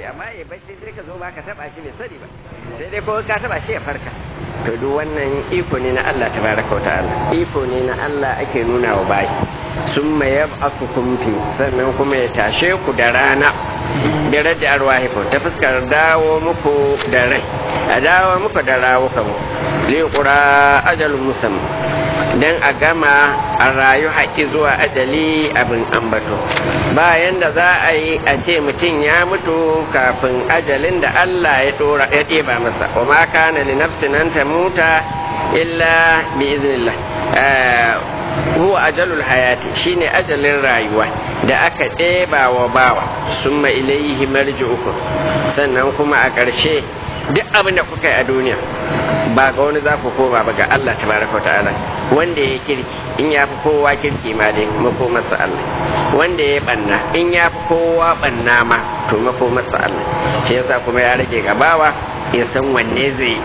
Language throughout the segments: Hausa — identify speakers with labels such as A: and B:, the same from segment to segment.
A: amma ya bacci sai ka zo ba ka taba shi bai sani ba sai dai ko ka taba shi ya farka to duk wannan iko ne na Allah tabaraka wa ta'ala iko ne na Allah ake nuna wa bayi summa yab'athukum fi sannan kuma ya tashe ku da rana bi radda arwahikum ta fuskar dawo muku da rai a dawo muku da rawukan li qura ajalun musamman dan a gama a rayu haƙi zuwa ajali abin ambato bayan da za a yi a ce mutum ya mutu kafin ajalin da Allah ya dora ya ɗeba masa wa ma kana li nafsin an tamuta illa bi iznillah huwa ajalul hayati shine ajalin rayuwa da aka ɗeba wa bawa summa ilayhi marji'ukum sannan kuma a ƙarshe duk abin da kuka yi a duniya ba ga wani za ku koma ba ga Allah tabaraka ta'ala wanda ya kirki in ya fi kowa kirki ma dai makomarsa Allah wanda ya banna in ya fi kowa banna ma to makomarsa Allah shi yasa kuma ya rage gabawa ya san wanne zai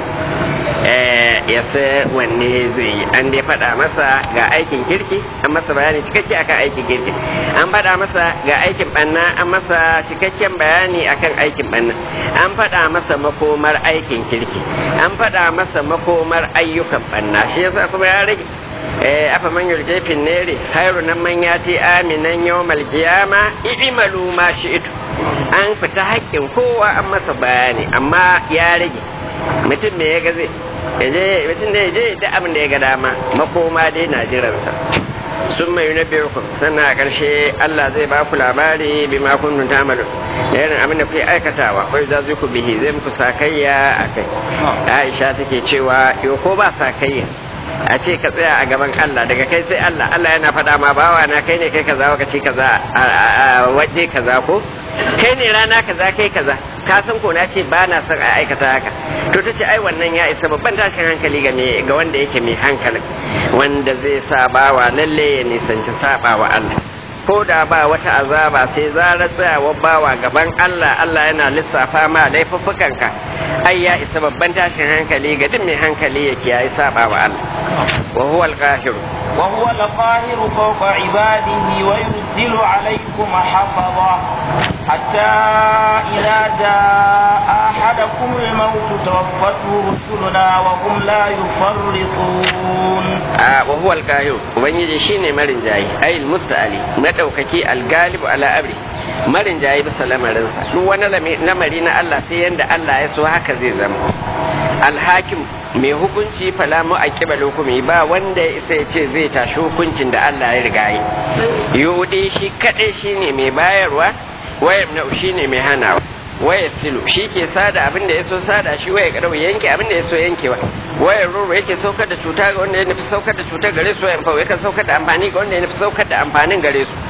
A: ya san wanne zai yi an dai faɗa masa ga aikin kirki an masa bayani cikakke akan aikin kirki an faɗa masa ga aikin banna an masa cikakken bayani akan aikin banna an faɗa masa makomar aikin kirki an faɗa masa makomar ayyukan banna shi yasa kuma ya rage eh afa man yulje fin nere khairu nan man yati aminan yawmal qiyama i'malu ma shi'tu an fita haƙƙin kowa an masa bayani amma ya rage mutum me ya ga zai yaje mutum da yaje da abin da ya ga dama makoma dai na jiransa sun mai na biyarku sannan a ƙarshe Allah zai ba ku labari bi ma kun tamalu da irin abin da kuke aikatawa wai za ku bihi zai muku sakayya a kai Aisha take cewa yo ko ba sakayya a ce ka tsaya a gaban Allah daga kai sai Allah Allah yana faɗa ma bawa na kai ne kai kaza ka ce kaza a waje kaza ko kai ne rana kaza kai kaza ka san ko na ce ba na son a aikata haka to ta ce ai wannan ya isa babban tashin hankali ga ga wanda yake mai hankalin wanda zai sa bawa lalle ya nisanci saba wa Allah ko da ba wata azaba sai zarar tsayawa bawa gaban Allah Allah yana lissafa ma laifuffukanka ai ya isa babban tashin hankali ga duk mai hankali ya kiyaye saba wa Allah wa huwa al-qahir
B: wa huwa al-qahir fawqa ibadihi wa yunzilu alaykum hafaza hatta idza jaa ahadakum al-maut tawaffatu rusuluna wa hum la yufarritun
A: a wa huwa al-qahir ubangiji shine marin jayi ayil musta'ali madaukaki al-galib ala amri marin jayi bisa lamarinsa duk wani lamari na Allah sai yanda Allah ya so haka zai zama alhakim mai hukunci fala mu aqiba hukumi ba wanda ya isa ya ce zai tashi hukuncin da Allah ya riga yi yudi shi kadai shine mai bayarwa wayar na shine mai hanawa waya silu shi ke sada abin da ya so sada shi waya kadau yanke abin da ya so yankewa wayar ruru yake saukar da cuta ga wanda ya nufi saukar da cuta gare su wayan fawo yakan saukar da amfani ga wanda ya nufi saukar da amfanin gare su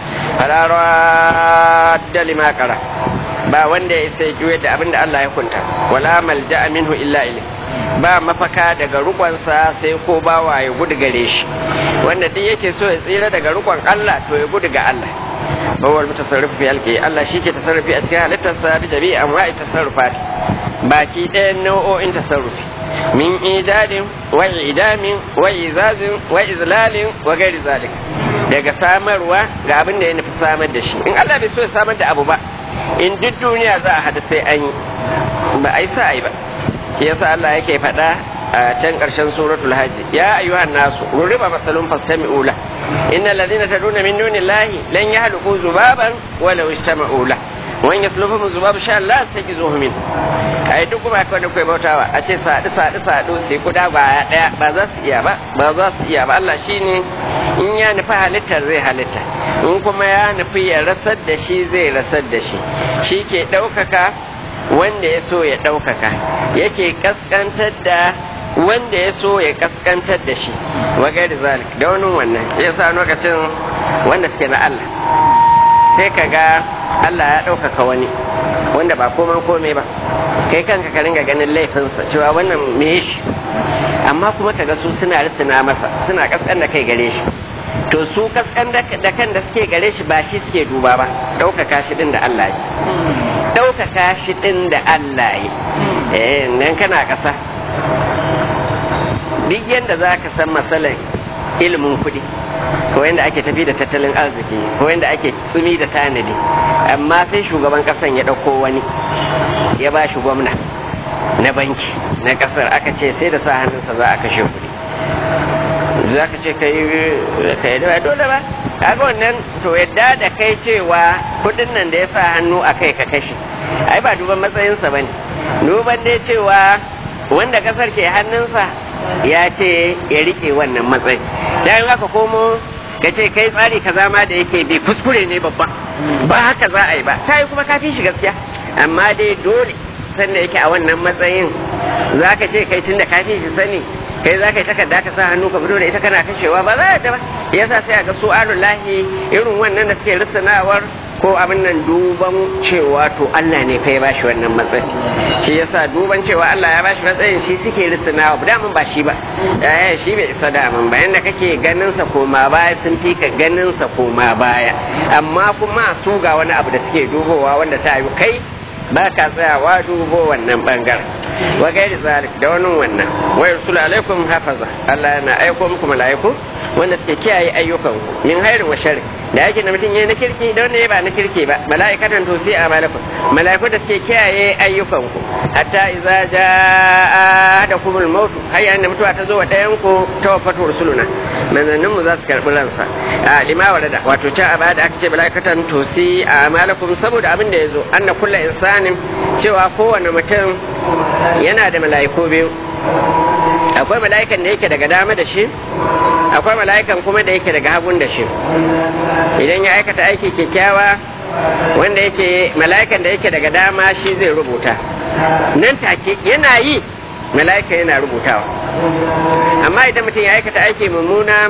A: farara da limakara ba wanda ya isa juye da abin da Allah ya kunta wala malja minhu illa ilai ba mafaka daga rukonsa sai ko bawa ya gudu gare shi wanda duk yake so ya tsira daga rukon Allah to ya gudu ga Allah bawal mutasarrif fi halqi Allah shike tasarrufi a cikin halittarsa bi dabi'a anwa'i tasarrufat baki ɗayan nau'o'in tasarrufi min idadin wa idamin wa izazin wa izlalin wa gairi zalik daga samarwa ga abin da ya nufi samar da shi in Allah bai so ya samar da abu ba in duk duniya za a hada sai an yi ba a yi sa ba yasa Allah yake faɗa a can ƙarshen suratul hajji ya ayyuhan nasu ruriba masalun fastami'u la innal ladina taduna min dunillahi lan yahluqu zubaban walau istama'u la wan yaslubuhum zubabu sha Allah tajizuhu min ai duk kuma kai da kai bautawa a ce sadu sadu sadu sai kuda ba daya ba za su iya ba ba za su iya ba Allah shine in ya nufi halittar zai halitta in kuma ya nufi ya rasar da shi zai rasar da shi shi ke ɗaukaka wanda ya so ya ɗaukaka yake kaskantar da wanda ya so ya kaskantar da shi wagai da zalik da wani wannan ya sa lokacin wanda suke na Allah sai ka ga Allah ya ɗaukaka wani wanda ba koman kome ba kai kanka ka ringa ganin laifinsa cewa wannan me shi amma kuma ka ga su suna risina masa suna kaskan da kai gare shi to su kaskan da kan da suke gare shi ba shi suke duba ba ɗaukaka shi ɗin da Allah yi ɗaukaka shi ɗin da Allah yi eh nan kana ƙasa duk yadda za ka san matsalar ilimin kuɗi ko yadda ake tafi da tattalin arziki ko yadda ake tsumi da tanadi amma sai shugaban kasan ya ɗauko wani ya ba shi gwamna na banki na kasar aka ce sai da sa hannunsa za a kashe kuɗi za ka ce kai kai da dole ba kaga wannan to yadda da kai cewa kuɗin nan da ya sa hannu a kai ka kashe ai ba duban matsayinsa ba ne duban dai cewa wanda kasar ke hannunsa ya ce ya rike wannan matsayi dan haka komo ka ce kai tsari kaza ma da yake bi kuskure ne babba ba haka za a yi ba ta yi kuma kafin shi gaskiya amma dai dole sanda yake a wannan matsayin za ka ce kai tunda kafin shi sani kai za ka yi takarda ka sa hannu ka fito da ita kana kashewa ba za a ba yasa sai a ga su lahi irin wannan da suke rissanawar ko abin nan duban cewa to Allah ne fa ya bashi wannan matsayi shi yasa duban cewa Allah ya bashi matsayin shi suke risanawa da mun ba shi ba eh shi bai isa da mun bayan da kake ganin sa koma baya sun fi ka ganin sa koma baya amma kuma su ga wani abu da suke dubowa wanda ta yi kai ba ka tsayawa dubo wannan bangaren wa gairi zalik da wani wannan wa yursul alaikum hafaza Allah yana aiko muku mala'iku wanda suke kiyaye ayyukan ku min hairin wa sharri da yake da mutum yayi na kirki da wanda ya ba na kirki ba mala'ikatan to sai amalakum mala'iku da suke kiyaye ayyukan ku hatta idza jaa ahadakumul maut har yayin da mutuwa ta zo wa dayan ku tawaffatu rusuluna manzannin mu za su karbi ransa a lima warada wato ta aba da aka ce mala'ikatan to sai amalakum saboda abin da yazo anna kullu insanin cewa kowane mutum yana da mala'iku biyu akwai mala'ikan da yake daga dama da shi akwai mala'ikan kuma da yake daga hagun da shi idan ya aikata aiki kyakkyawa wanda yake mala'ikan da yake daga dama shi zai rubuta nan take yana yi mala'ika yana rubutawa amma idan mutum ya aikata aiki mummuna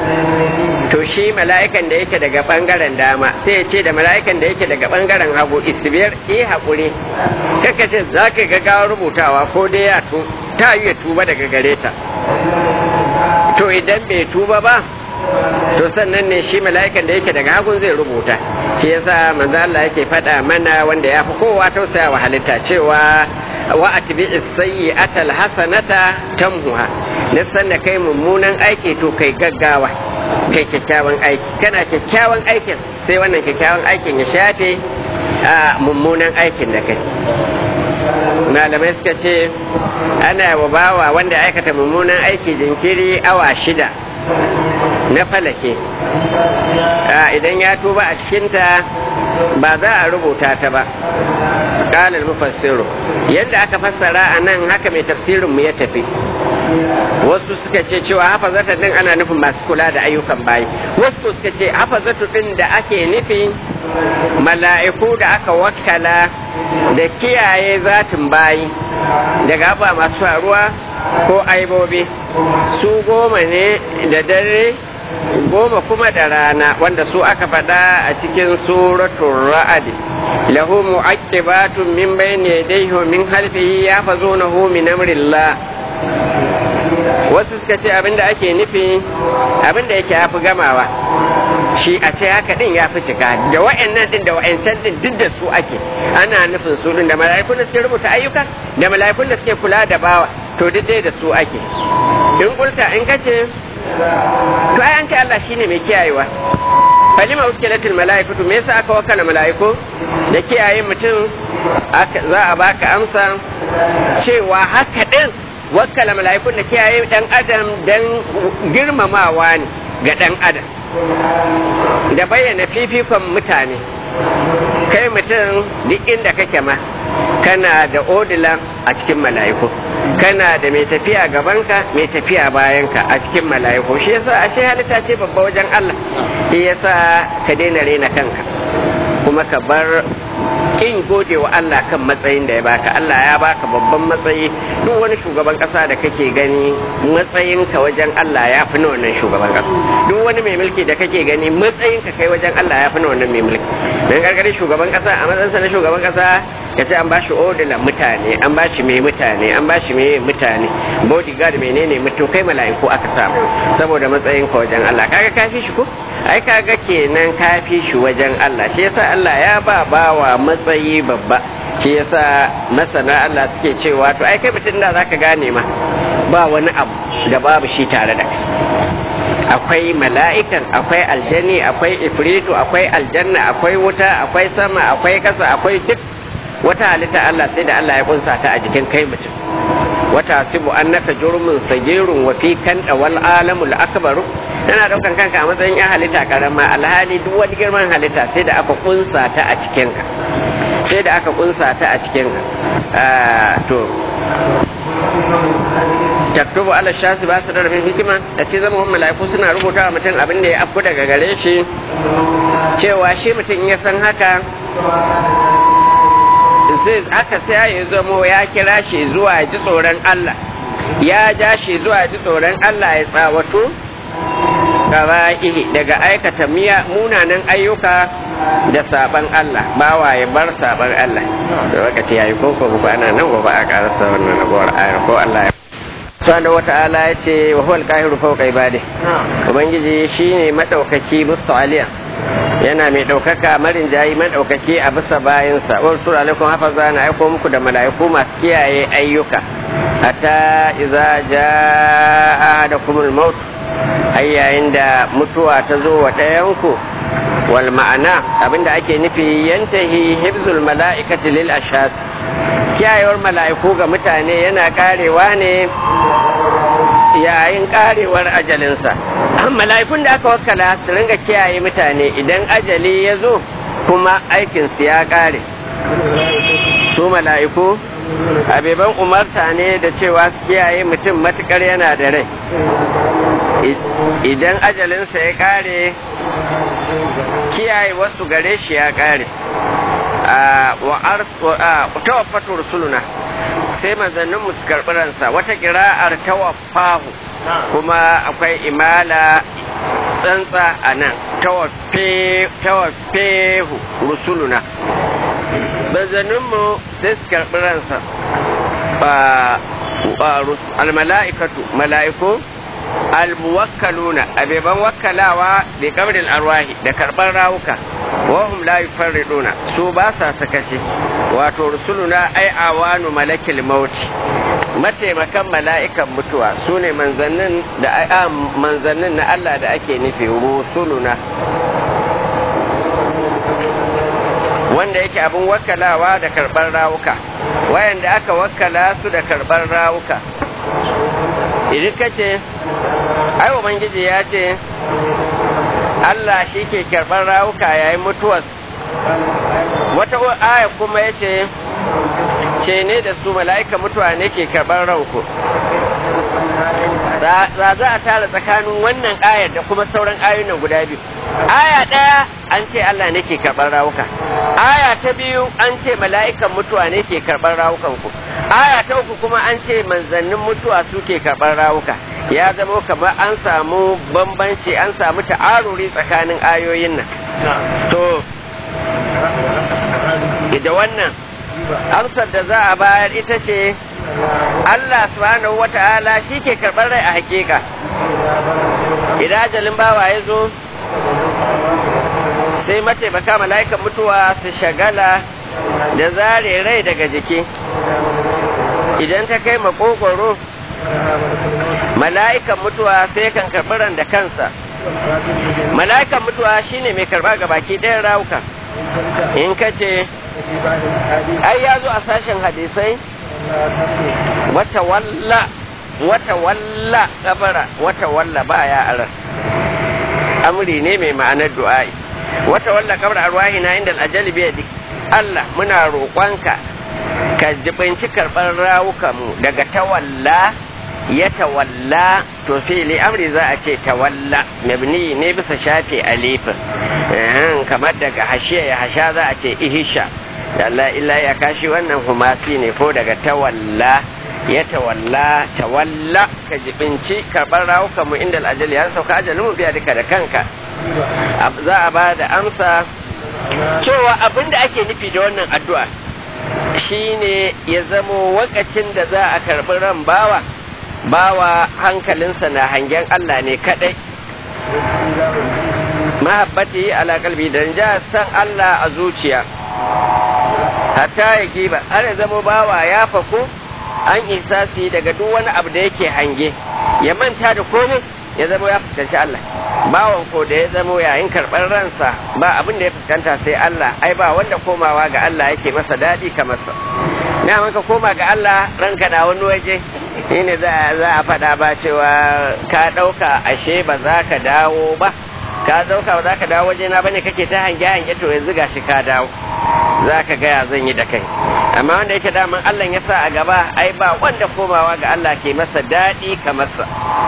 A: to shi mala'ikan da yake daga bangaren dama sai ya ce da mala'ikan da yake daga bangaren hagu isbiyar yi haƙuri kaka ce za ka gaggawa rubutawa ko dai ya tu ta yi ya tuba daga gare ta to idan bai tuba ba to sannan ne shi mala'ikan da yake daga hagun zai rubuta shi yasa manzo Allah yake faɗa mana wanda ya fi kowa tausaya wa halitta cewa wa atbi as-sayyi'ata al-hasanata tamhuha nisan da kai mummunan aiki to kai gaggawa kai kyakkyawan aiki kana kyakkyawan aikin sai wannan kyakkyawan aikin ya shafe a mummunan aikin da kai malamai suka ce ana wa bawa wanda aikata mummunan aiki jinkiri awa shida na falake idan ya tuba a cikinta ba za a rubuta ta ba ƙalar mufassiru yadda aka fassara a nan haka mai tafsirinmu ya tafi wasu suka ce cewa hafazata din ana nufin masu kula da ayyukan bayi wasu suka ce hafazatu din da ake nufi mala'iku da aka wakala da kiyaye zatin bayi daga ba masu faruwa ko aibobi su goma ne da dare goma kuma da rana wanda su aka faɗa a cikin suratul ra'ad lahu mu'aqibatun min bayni yadayhi wa min khalfihi yahfazunahu min amrillah wasu suka ce abinda ake nufi abinda yake yafi gamawa shi a ce haka din ya fi cika da wa'annan din da wa'ancan din duk da su ake ana nufin su din da mala'ikun da suke rubuta ayyuka da mala'ikun da suke kula da bawa to duk dai da su ake in kulta in kace to ai an ce Allah shine mai kiyayewa falima uskilatul mala'ikatu me yasa aka wakala mala'iku da kiyaye mutum za a baka amsa cewa haka din wakala mala'ikun da kiyaye dan adam dan girmamawa ne ga dan adam da bayyana fifikon mutane kai mutum duk inda kake ma kana da odila a cikin mala'iku kana da mai tafiya gabanka mai tafiya bayanka a cikin mala'iku shi yasa a ce halitta ce babba wajen Allah shi yasa ka daina rena kanka kuma ka bar kin gode wa Allah kan matsayin da ya baka Allah ya baka babban matsayi duk wani shugaban kasa da kake gani matsayinka wajen Allah ya fi na wannan shugaban kasa duk wani mai mulki da kake gani matsayinka kai wajen Allah ya fi na wannan mai mulki dan gargare shugaban kasa a matsayinsa na shugaban kasa ya ce an ba shi odila mutane an ba shi mai mutane an ba shi mai mutane bodyguard menene mutum kai mala'iku aka samu saboda matsayin ka wajen Allah kaga kafi shi ko ai kaga kenan kafi shi wajen Allah shi yasa Allah ya ba bawa matsayi babba shi yasa masana Allah suke cewa to ai kai mutum da zaka gane ma ba wani abu da babu shi tare da kai akwai mala'ikan akwai aljani akwai ifritu akwai aljanna akwai wuta akwai sama akwai kasa akwai duk wata halitta Allah sai da Allah ya kunsa ta a jikin kai mutum wata sibu annaka jurmun sagirun wa fi kan wal alamul akbaru tana daukan kanka a matsayin ya halitta karama alhali duk wani girman halitta sai da aka kunsa ta a cikin ka sai da aka kunsa ta a cikin ka to taktubu ala shasi ba su da rabin hikima da ce zama mala'iku suna rubuta wa mutum abin da ya afku daga gare shi cewa shi mutum ya san haka zai haka sai ya zamo ya kira shi zuwa ji tsoron Allah ya ja shi zuwa ji tsoron Allah ya tsawatu gaba'ihi daga aikata miya munanan ayyuka da saban Allah bawa ya bar saban Allah da wakati yayi ko ko ba ana nan gobe a karasa wannan nagowar ayar ko Allah ya subhanahu wata'ala ya ce wa huwal qahiru fawqa ibadi ubangiji shine madaukaki musta'aliya yana mai ɗaukaka marin jayi maɗaukaki a bisa bayansa wa rasul alaikum hafaza na aiko muku da mala'iku masu kiyaye ayyuka hatta idza jaa ahadakumul maut ai yayin da mutuwa ta zo wa ɗayanku wal ma'ana abinda ake nufi yantahi hibzul mala'ikati lil ashas kiyayewar mala'iku ga mutane yana karewa ne yayin karewar ajalinsa mala'ikun da aka wakala su ringa kiyaye mutane idan ajali ya zo kuma aikinsu ya kare su mala'iku abeban umarta ne da cewa su kiyaye mutum matukar yana da rai idan ajalinsa ya kare kiyaye wasu gare shi ya kare wa tawaffatu rusuluna sai manzanninmu su karɓi ransa wata kira'ar tawaffahu kuma akwai imala tsantsa a nan tawaffehu rusuluna manzanninmu sai su karɓi ransa almala'ikatu mala'iku almuwakkaluna abeban wakkalawa bi kamril arwahi da karɓar rawuka wahum la yufarriduna su ba sa sakaci wato rusuluna ai awanu malakil mauti mataimakan mala'ikan mutuwa su ne manzannin da manzannin na Allah da ake nufi rusuluna wanda yake abin wakkalawa da karɓar rawuka wayanda aka wakkala su da karɓar rawuka idan ka ce ai ubangiji ya ce Allah shi ke karɓar rawuka yayin mutuwar wata aya kuma ya ce ce ne da su mala'ika mutuwa ne ke karɓar rauku za za a tara tsakanin wannan ayar da kuma sauran ayoyin guda biyu aya ɗaya an ce Allah ne ke karɓar rawuka aya ta biyu an ce mala'ikan mutuwa ne ke karɓar rawukan ku aya ta uku kuma an ce manzannin mutuwa su ke karɓar rawuka ya zama kamar an samu bambanci an samu ta'aruri tsakanin ayoyin nan to da wannan amsar da za a bayar ita ce Allah subhanahu wa ta'ala shi ke karɓar rai a hakika idan ajalin bawa ya zo sai mataimaka mala'ikan mutuwa su shagala da zare rai daga jiki idan ta kai makogoro mala'ikan mutuwa sai kan karɓi ran da kansa mala'ikan mutuwa shine mai karɓa ga baki ɗayan rawuka in ka ce ai ya zo a sashen hadisai wata walla wata walla kabara wata walla baya aran amri ne mai ma'anar du'a'i wata walla kabara arwahi na inda al'ajali biya Allah muna roƙonka ka jibinci karɓar rawukanmu daga tawalla ya tawalla to fili amri za a ce tawalla mabni ne bisa shafe alifin kamar daga hashiya ya hasha za a ce ihisha da Allah illa ya kashi wannan humasi ne ko daga tawalla ya tawalla tawalla ka jibinci karɓar rawukanmu inda al'ajali ya sauka ajalin mu biya duka da kanka za a ba da amsa cewa abin da ake nufi da wannan addu'a shine ya zamo wakacin da za a karɓi ran bawa bawa hankalinsa na hangen Allah ne kadai mahabbati ala kalbi dan ja san Allah a zuciya hatta ya giba har ya zama bawa ya faku an isasi daga duk wani abu da yake hange ya manta da komai ya zamo ya fuskanci Allah bawan ko da ya zamo yayin karɓar ransa ba abin da ya fuskanta sai Allah ai ba wanda komawa ga Allah yake masa daɗi kamar sa na ka koma ga Allah ranka na wani waje shine za a faɗa ba cewa ka ɗauka ashe ba za ka dawo ba ka ɗauka ba za ka dawo waje na bane kake ta hange hange to yanzu gashi ka dawo za ka gaya zan yi da kai amma wanda yake daman Allah ya sa a gaba ai ba wanda komawa ga Allah ke masa daɗi kamar sa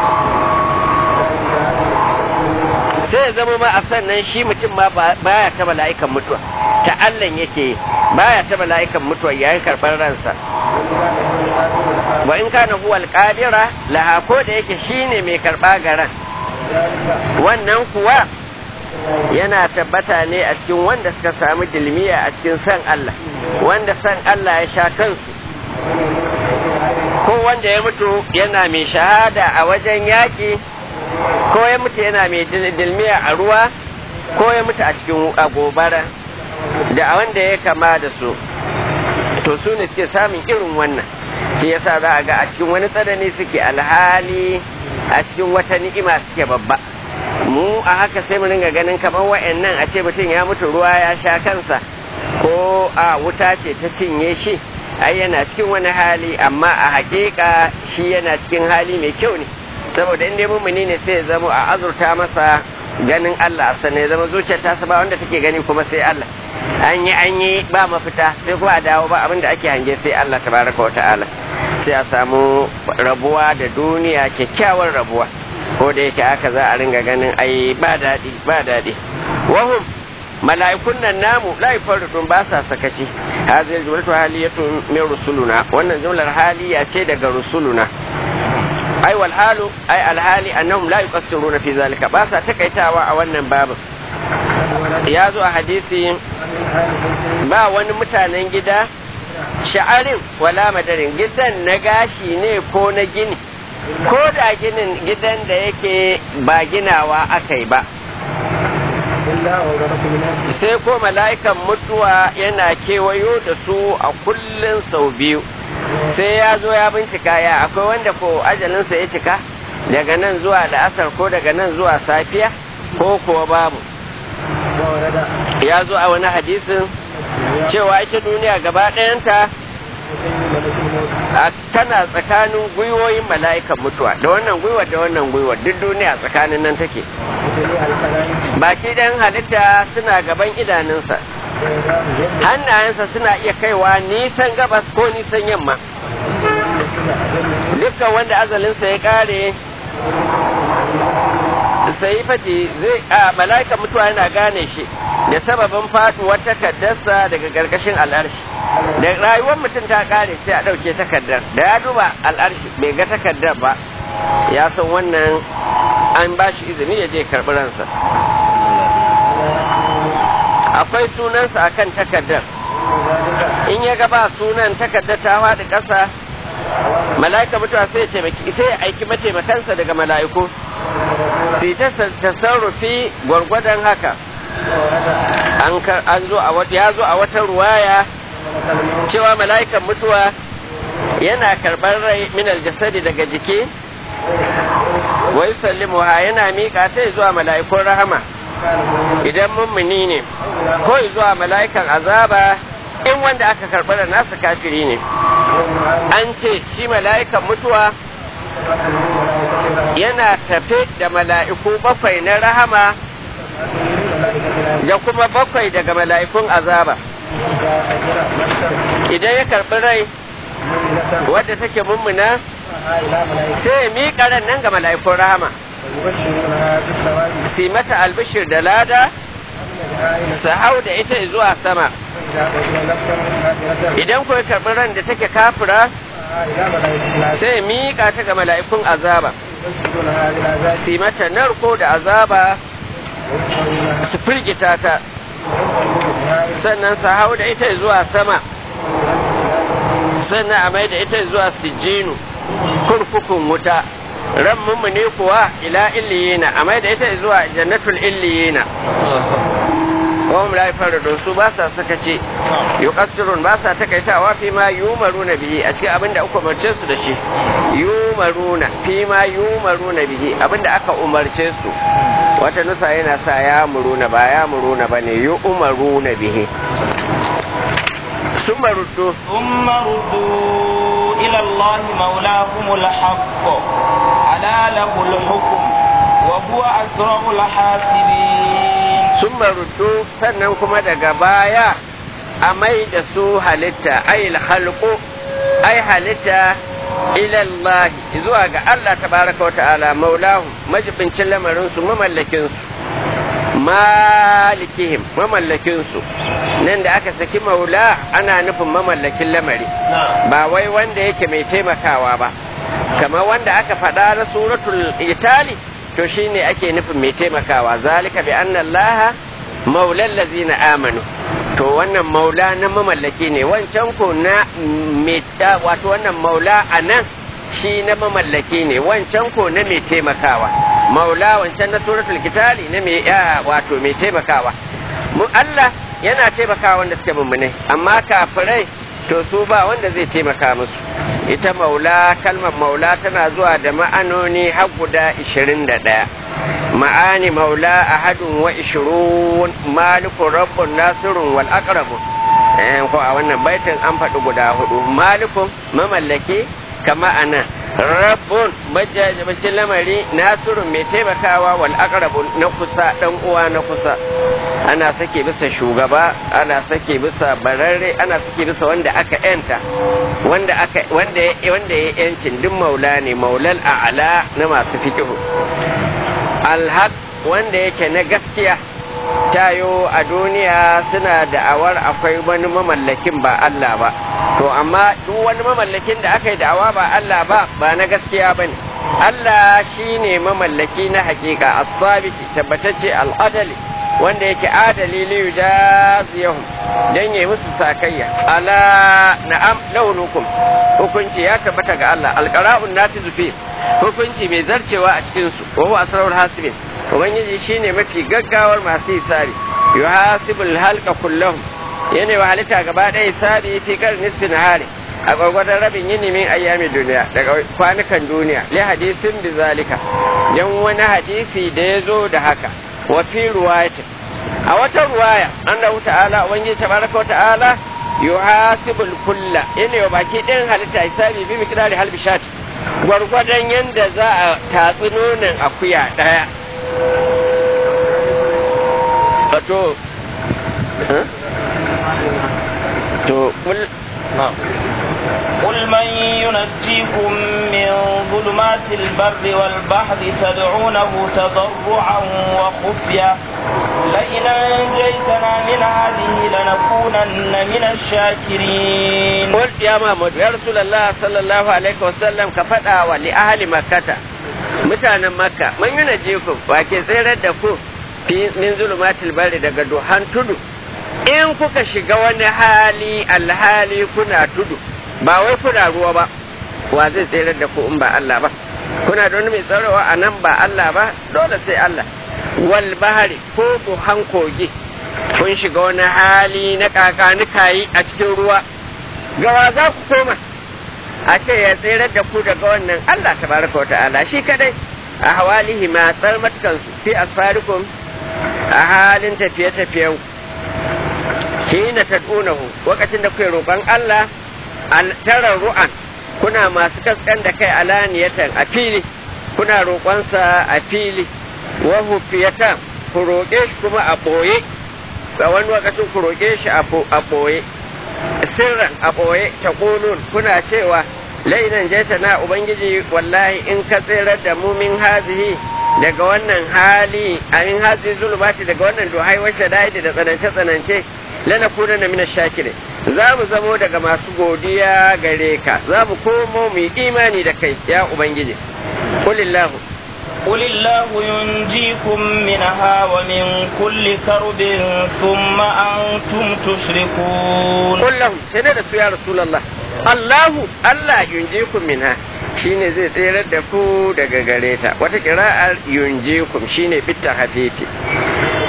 A: sai ya zama ma a sannan shi mutum ma baya ta mala'ikan mutuwa ta Allah yake baya ta mala'ikan mutuwa yayin karɓar ransa wa in kana huwa alqadira laha ko da yake shine mai karɓa garan wannan kuwa yana tabbata ne a cikin wanda suka samu dilmiya a cikin san Allah wanda san Allah ya sha kansu ko wanda ya mutu yana mai shahada a wajen yaƙi ko ya mutu yana mai dilmiya a ruwa ko ya mutu a cikin gobara da wanda ya kama da su to su ne suke samun irin wannan shi yasa za a ga a cikin wani tsanani suke alhali a cikin wata ni'ima suke babba mu a haka sai mu ringa ganin kamar wa'annan a ce mutum ya mutu ruwa ya sha kansa ko a wuta ce ta cinye shi ai yana cikin wani hali amma a hakika shi yana cikin hali mai kyau ne saboda inda mumuni ne sai ya zama a azurta masa ganin Allah sannan ya zama zuciyar ta ba wanda take gani kuma sai Allah an yi an yi ba mafita sai kuma a dawo ba abinda ake hange sai Allah tabaraka wa ta'ala sai a samu rabuwa da duniya kyakkyawar rabuwa ko da yake haka za a ringa ganin ai ba daɗi ba daɗi wahum mala'ikun nan namu la yafarridun ba sa sakaci hadhihi jumlatu haliyatun min rusuluna wannan jumlar haliya ce daga rusuluna ai wal halu ai al hali annahum la yuqassiruna fi zalika ba sa takaitawa a wannan babu ya zo a hadisi ba wani mutanen gida sha'arin wala madarin gidan na gashi ne ko na gini ko da ginin gidan da yake ba ginawa aka yi ba sai ko mala'ikan mutuwa yana kewayo da su a kullum sau biyu sai ya zo ya bincika ya akwai wanda ko ajalinsa ya cika daga nan zuwa la'asar ko daga nan zuwa safiya ko kuwa babu ya zo a wani hadisin cewa ita duniya gaba ɗayanta tana tsakanin gwiwoyin mala'ikan mutuwa da wannan gwiwar da wannan gwiwar duk duniya tsakanin nan take baki ɗan halitta suna gaban idanunsa hannayensa suna iya kaiwa nisan gabas ko nisan yamma dukkan wanda azalinsa ya ƙare sai fati zai a mala'ikan mutuwa yana gane shi da sababin faduwar takardarsa daga gargashin al'arshi da rayuwar mutum ta kare sai a ɗauke takardar da ya duba al'arshi bai ga takardar ba ya san wannan an ba shi izini ya je karɓi ransa akwai sunansa a kan takardar in ya gaba sunan takardar ta faɗi ƙasa mala'ika mutuwa sai ya aiki mataimakansa daga mala'iku fi ta tasarrufi gwargwadon haka an zo a ya zo a wata ruwaya cewa mala'ikan mutuwa yana karɓar rai min aljasadi daga jiki wa yusallimu ha yana miƙa ta zuwa mala'ikun rahama idan mummuni ne ko zuwa mala'ikan azaba in wanda aka karɓar da nasa kafiri ne an ce shi mala'ikan mutuwa yana tafe da mala'iku bakwai na rahama da kuma bakwai daga mala'ikun azaba idan ya karɓi rai wadda take mummuna sai ya miƙa ran nan ga mala'ikun rahama fi mata albishir da lada su hau da ita zuwa sama idan kuwa karɓi ran da take kafira sai ya miƙa ta ga mala'ikun azaba fi mata narko da azaba su firgita ta sannan su hau da ita zuwa sama sannan a mai da ita zuwa sijjinu kurkukun wuta ran ne kuwa ila illiyina a mai da ita zuwa jannatul illiyina wa hum la yafarridun su ba sa sakace yuqassirun ba sa takaitawa fi ma yumaruna bihi a cikin abinda aka umarce su da shi yumaruna fi ma yumaruna bihi abinda aka umarce su wata nusa yana sa ya muruna ba ya muruna bane yumaruna bihi ثم ردوا
B: ثم ردوا إلى الله مولاهم الحق ألا له الحكم وهو أسرع الحاسبين
A: ثم ردوا sannan kuma daga baya a mai da su halitta ai halqu ai halitta ila Allah zuwa ga Allah tabaraka wa ta'ala maulahu majibincin lamarin su mamallakin su malikihim mamallakin su nan da aka saki maula ana nufin mamallakin lamari ba wai wanda yake mai taimakawa ba kamar wanda aka faɗa na suratul itali to shine ake nufin mai taimakawa zalika bi anna allaha maulal ladzina amanu to wannan maula na mamallaki ne wancan ko na meta wato wannan maula anan shi na mamallaki ne wancan ko na mai taimakawa maula wancan na suratul kitali na mai wato mai taimakawa mu Allah yana taimakawa wanda suke mummune amma kafirai to su ba wanda zai taimaka musu ita maula kalmar maula tana zuwa da ma'anoni har guda 21 ma'ani maula ahadun wa ishirun malikun rabbun nasirun wal aqrabun eh ko a wannan baitin an faɗi guda hudu malikun mamallaki kama ana rabbun majajabacin lamari nasirun mai taimakawa wal aqrabun na kusa dan uwa na kusa ana sake bisa shugaba ana sake bisa bararre ana sake bisa wanda aka yanta wanda aka wanda ya wanda ya yancin duk maula ne maulal a'la na masu fiqhu alhaq wanda yake na gaskiya tayo a duniya suna da'awar akwai wani mamallakin ba Allah ba to amma duk wani mamallakin da aka yi da'awa ba Allah ba ba na gaskiya ba ne Allah shi ne mamallaki na hakika as-sabiti tabbatacce al-adali wanda yake adali li yujaziyahum dan yayi musu sakayya ala na'am launukum hukunci ya tabbata ga Allah alqara'un natizu fi hukunci mai zarcewa a cikin su wa huwa asrarul hasibin ubangiji shine mafi gaggawar masu hisabi yuhasibul halqa kullahum yana wa halitta gaba ɗaya hisabi fi kar nisfi nahari a gwagwadon rabin yini min ayyami duniya daga kwanukan duniya li hadisin bi zalika yan wani hadisi da ya zo da haka wa fi ruwayatin a wata ruwaya annahu ta'ala ubangiji tabaraka wa ta'ala yuhasibul kulla yana wa baki ɗin halitta hisabi bi miqdari halbi shat gwargwadon yanda za a tatsi nonon akuya ɗaya wato to
B: قل من ينجيكم من ظلمات البر والبحر تدعونه تضرعا وخفيا لئن أنجيتنا من هذه لنكونن من الشاكرين
A: قل يا محمد يا رسول الله صلى الله عليه وسلم كفتا ولأهل مكة mutanen makka man yuna jiku wa ke tsirar da ku min zulumatil bari daga duhan tudu in kuka shiga wani hali alhali kuna tudu ba wai kuna ruwa ba wa zai tsirar da ku in ba Allah ba kuna da wani mai tsarawa a nan ba Allah ba dole sai Allah wal bahari ko duhan kogi kun shiga wani hali na kakanikayi a cikin ruwa gawa za ku koma a ce ya tsirar da ku daga wannan Allah tabaraka wa ta'ala shi kadai a hawalihi ma tsarmatukan fi asfarikum a halin tafiye-tafiyen hina tad'unahu lokacin da kuke roƙon Allah tara ru'an kuna masu kaskan da kai alaniyatan a fili kuna roƙonsa a fili wa hufiyatan ku roƙe shi kuma a ɓoye a wani lokacin ku roƙe shi a ɓoye sirran a ɓoye ta kuna cewa lainan jaita na ubangiji wallahi in ka tsirar da mu min hazihi daga wannan hali a min hazihi zulubati daga wannan duhai washe daidi da tsanance tsanance lana kuna na mina shakire za mu zamo daga masu godiya gare ka za mu komo mu yi imani da kai ya ubangiji kulillahu
B: قل الله ينجيكم منها ومن كل كرب ثم أنتم تشركون
A: قل لهم سنة يا رسول الله الله الله ينجيكم منها shine zai tserar da ku daga gare ta wata kira'ar yunjikum shine bitta hafifi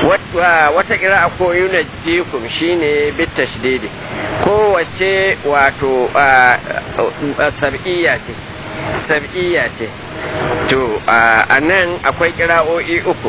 A: wata kira ko yunajjikum shine bit tashdidi kowace wato sab'iyya ce sab'iyya ce to a nan akwai kira'o'i uku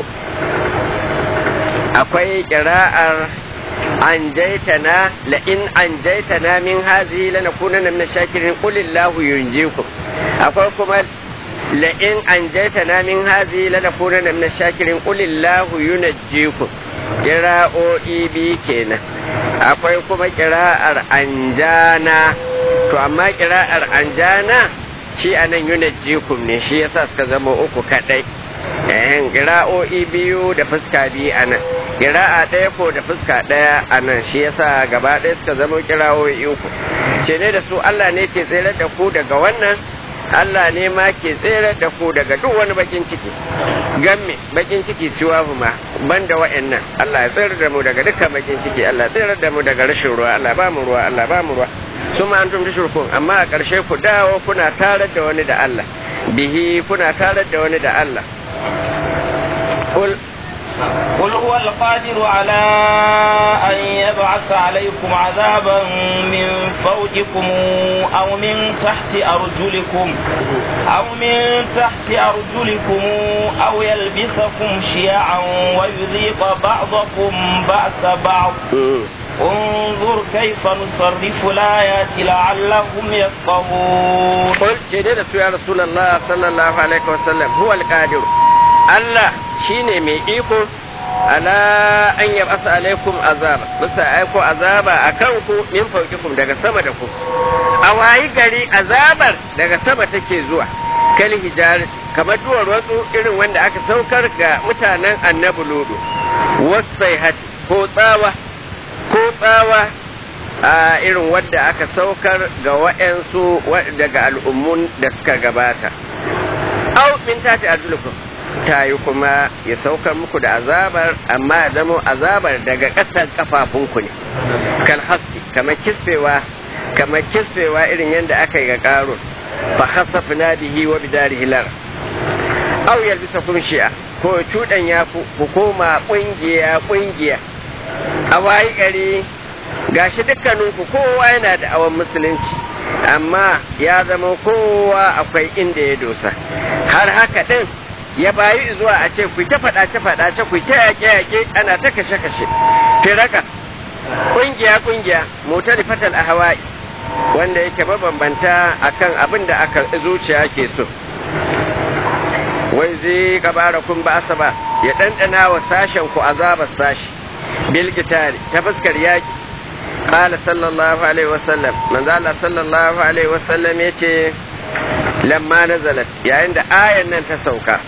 A: akwai kira'ar an jaitana la in an jaitana min hazihi lanakunanna min shakirin qulillahu yunjikum akwai kuma la in an jaitana min hazihi lanakunanna min shakirin qulillahu yunajjikum kira'o'i bi kenan akwai kuma kira'ar anjana to amma kira'ar anjana shi anan yunajjikum ne shi yasa suka zama uku kadai ehen kira'o'i biyu da fuska biyu anan kira'a ɗaya ko da fuska ɗaya anan shi yasa gaba ɗaya suka zama kira'o'i uku ce ne da su Allah ne ke tsere da ku daga wannan Allah ne ma ke tsere da ku daga duk wani bakin ciki gamme bakin ciki siwa ma banda wa'annan Allah ya tsere da mu daga dukkan bakin ciki Allah tsere da mu daga rashin ruwa Allah ba mu ruwa Allah ba mu ruwa su ma antum tushrikun amma a ƙarshe ku dawo kuna tarar da wani da Allah bihi kuna tarar da wani da Allah قل
B: قل هو القادر على أن يبعث عليكم عذابا من فوقكم أو من تحت أرجلكم أو من تحت أرجلكم أو يلبسكم شيعا ويذيق بعضكم بأس بعض انظر كيف نصرف الآيات لعلهم يفقهون
A: قل جديد يا رسول الله صلى الله عليه وسلم هو القادر الله shine mai iko ala an yi asa alaikum azaba bisa aiko azaba a kanku min faukikum daga sama da ku a wayi gari azabar daga sama take zuwa kal hijar kamar duwar wasu irin wanda aka saukar ga mutanen annabi ludu wasai hat ko tsawa ko tsawa a irin wadda aka saukar ga wa'yansu daga al'ummun da suka gabata au min tati arjulukum ta yi kuma ya saukar muku da azabar amma ya zama azabar daga ƙasar kafafunku ne kan haske kamar kisfewa kamar kisfewa irin yadda aka yi ga ƙarun fa hasafna bihi wa bidarihi lar aw yalbisa kum shi'a ko cudan ya ku koma kungiya kungiya a wayi gari gashi dukkaninku kowa yana da awan musulunci amma ya zama kowa akwai inda ya dosa har haka din ya bayi zuwa a ce ku ta faɗace faɗace ku ta yaƙe yaƙe ana ta kashe kashe firaka kungiya kungiya motar fatal a hawaii wanda yake mabambanta akan abin da aka zuciya ke so wai zai gabara kun ba ba ya ɗanɗana wa sashen ku azabar sashi bil ta fuskar yaƙi qala sallallahu alaihi wasallam manzo Allah sallallahu alaihi wasallam yace lamma nazalat yayin da ayan nan ta sauka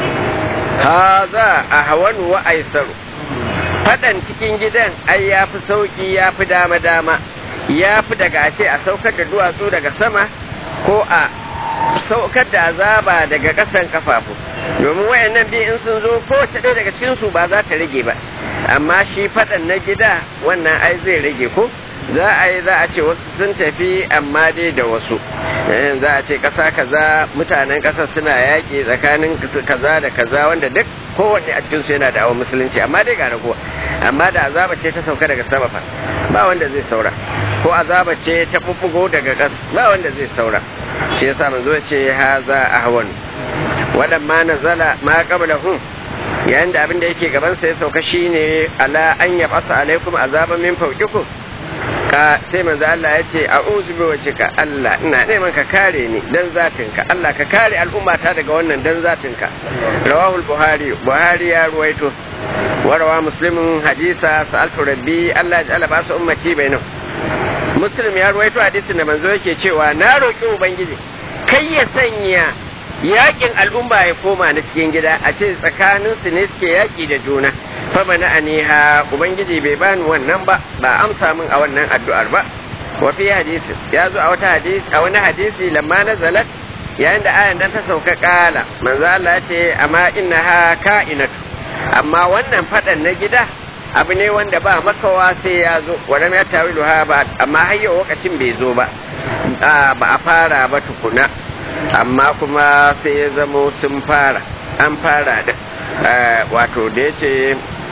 A: haza ahwanu wa aisaru fadan cikin gidan ai yafi sauki yafi dama dama yafi daga ce a saukar da duwatsu daga sama ko a saukar da azaba daga ƙasan kafafu domin wayannan biyu in sun zo kowace ɗaya daga cikin su ba za ta rage ba amma shi faɗan na gida wannan ai zai rage ko za a yi za a ce wasu sun tafi amma dai da wasu za a ce ƙasa kaza mutanen ƙasar suna yaƙi tsakanin kaza da kaza wanda duk kowanne a cikinsu yana da awon musulunci amma dai ga ragowa amma da azaba ce ta sauka daga sama fa ba wanda zai saura ko azaba ce ta bubbugo daga ƙasa ba wanda zai saura shi yasa manzo ya ce haza ahwan wadan ma nazala ma qablahum yayin da abin da yake gaban sa ya sauka shine ala an yabasa alaikum azaban min fawqikum ka sai manzo Allah ya ce a'udhu bi wajhika Allah ina neman ka kare ni dan zatinka Allah ka kare al'ummata daga wannan dan zatinka rawahu buhari buhari ya ruwaito wa rawa muslimun hadisa sa'altu rabbi Allah ya ba su ummati bainahu muslim ya ruwaito hadisin da manzo yake cewa na roki ubangiji kai ya sanya yakin al'umma ya koma na cikin gida a ce tsakanin su ne suke yaki da juna fa mana aniha ubangiji bai bani wannan ba ba amsa min a wannan addu'ar ba wa fi hadisi ya zo a wata hadisi a wani hadisi lamma nazalat yayin da ayan dan ta sauka kala manzo Allah ya ce amma innaha ka'inatu amma wannan fadan na gida abu ne wanda ba makawa sai ya zo wadda ya tawilu ha ba amma har yau lokacin bai zo ba ba a fara ba tukuna amma kuma sai ya zamo sun fara an fara da wato da ya ce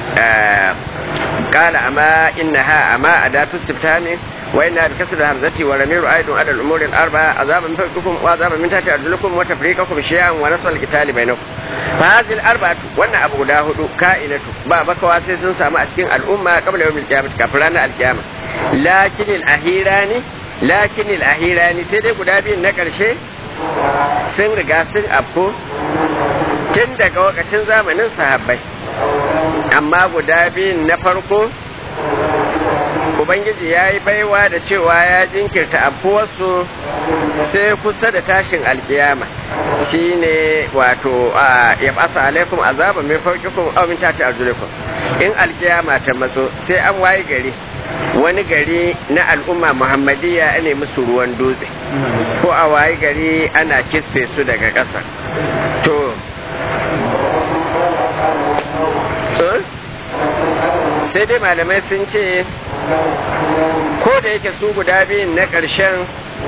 A: قال أما إنها أما أداة استفهام وإنها بكسر الهمزة ورمير أيض على الأمور الأربعة عذابا من فوقكم وعذابا من تحت أرجلكم وتفريقكم شيئا ونصر القتال بينكم فهذه الأربعة وأن أبو داود كائنة بابك واسس سامع أسكن الأمة قبل يوم القيامة كفرانا القيامة لكن الأهيران لكن الأهيران سيدي قدابي نكر شيء sun riga sun afko tun daga wakacin zamanin sahabbai amma guda biyun na farko ubangiji ya yi baiwa da cewa ya jinkirta afuwarsu sai kusa da tashin alkiyama shine wato ya fasa alaikum azaba mai faukikum aw min tati arjulikum in alkiyama ta matso sai an waye gari wani gari na al'umma muhammadiyya ne musu ruwan dutse ko a waye gari ana kisfe su daga ƙasa to sai dai malamai sun ce ko da yake su guda biyun na ƙarshen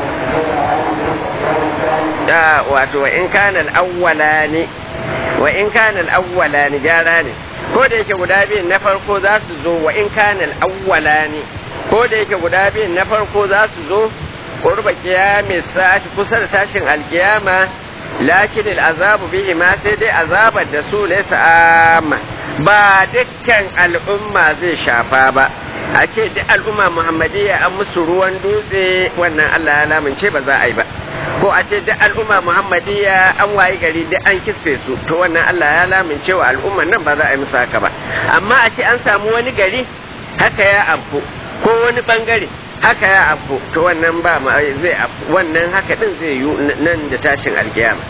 A: da wato wa in kana al'awwala ne wa in kana al'awwala ne gyara ne ko da yake guda biyun na farko za su zo wa in kana al'awwala ne ko da yake guda biyun na farko za su zo qurba qiyami sa'ati kusa da tashin alkiyama lakin al'azabu bihi ma sai dai azabar da su laysa amma ba dukkan al'umma zai shafa ba a ce duk al'umma muhammadiyya an musu ruwan dutse wannan Allah ya lamince ba za a yi ba ko a ce duk al'umma muhammadiyya an wayi gari duk an kisfe su to wannan Allah ya lamince wa al'umman nan ba za a yi musu haka ba amma a ce an samu wani gari haka ya afku ko wani bangare haka ya afku to wannan ba ma zai afku wannan haka din zai yi nan da tashin alkiyama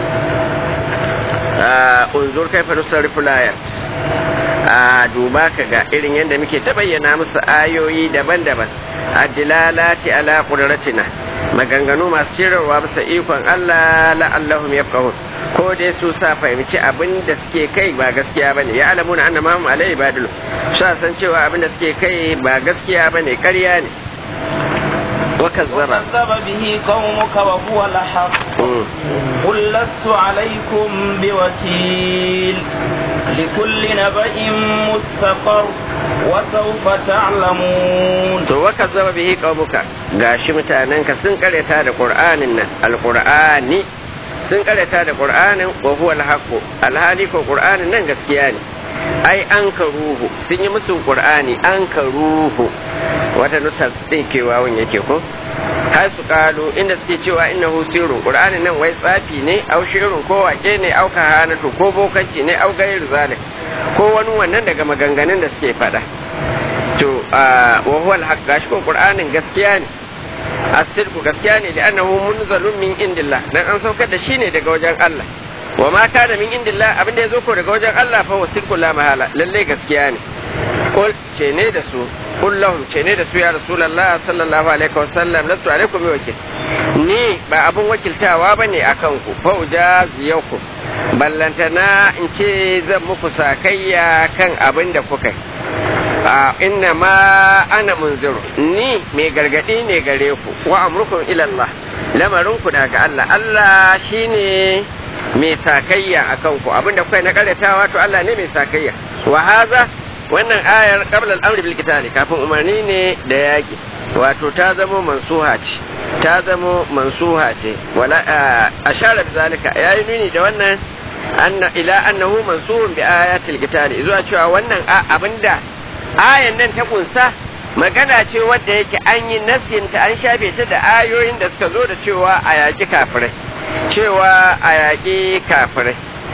A: unzur kaifa nusarrifu layat a duba ka ga irin yadda muke ta bayyana musu ayoyi daban-daban addilalati ala qudratina maganganu masu shirarwa bisa ikon Allah la'allahum yafqahun ko dai su sa fahimci abin da suke kai ba gaskiya bane ya alamuna anna ma hum alai ibadul sa san cewa abin da suke kai ba gaskiya bane ƙarya ne وكذب
B: وكذب به قومك وهو الحق قل لست عليكم بوكيل لكل نبأ مستقر وسوف تعلمون
A: to waka zama bihi qaumuka gashi mutanenka sun karyata da qur'anin nan alqur'ani sun karyata da qur'anin wa huwa alhaqu alhali ko qur'anin nan gaskiya ne ai an ka ruhu sun yi musu qur'ani an ka ruhu wata nusa din kewawun yake ko har su kalu inda suke cewa innahu sirrun qur'anin nan wai tsafi ne au shirun ko wake ne au kahanatu ko bokanci ne au gairu zalik ko wani wannan daga maganganun da suke faɗa to wa huwa al-haq gashi ko qur'anin gaskiya ne asirku gaskiya ne da annahu munzalun min indillah dan an saukar da shi ne daga wajen Allah wa ma kana min indillah abin da yazo ko daga wajen Allah fa wasirku la mahala lalle gaskiya ne kul ce ne da su kul lahum ce ne da su ya rasulullah sallallahu alaihi wasallam lastu alaikum bi wakil ni ba abun wakiltawa bane akan ku fa ujaziyakum ballantana in ce zan muku sakayya kan abin da kuka yi inna ma ana munziru ni mai gargadi ne gare ku wa amrukum ila Allah lamarin ku daga Allah Allah shine mai sakayya akan ku abinda kuka na karyatawa to Allah ne mai sakayya wa haza wannan ayar qabla al-amri bil qitali kafin umarni ne da yaki wato ta zamo mansuha ce ta zamo mansuha ce wala ashara bi zalika yayi nuni da wannan anna ila annahu mansuhun bi ayatil qitali zuwa cewa wannan abinda ayan nan ta kunsa magana ce wadda yake an yi nasinta an shafe ta da ayoyin da suka zo da cewa a yaƙi kafirai cewa a yaƙi kafirai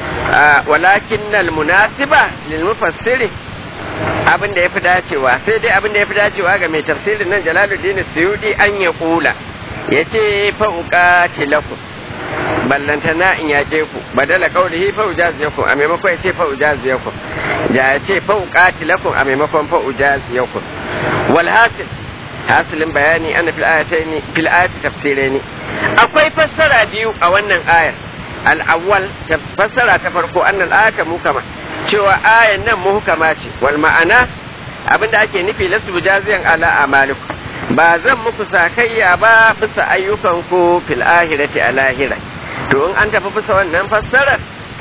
A: walakin nal munasiba lil mufassiri abin da ya fi dacewa sai dai abin da ya fi dacewa ga mai tafsirin nan jalaluddin suyudi an ya kula ya ce fa'uka tilakum ballantana in yaƙe ku badala kaulihi fa ujaziyakum a maimakon ya ce fa ujaziyakum da ya ce fa uqatilakum a maimakon fa ujaziyakum wal hasil hasilin bayani ana fil ayataini fil ayati tafsiraini akwai fassara biyu a wannan ayar al awwal fassara ta farko annal ayata mukama cewa ayan nan muhkama ce wal ma'ana abinda ake nufi lasu bujaziyan ala amalikum ba zan muku sakayya ba bisa ayyukanku fil ahirati a lahira to in an tafi bisa wannan fassarar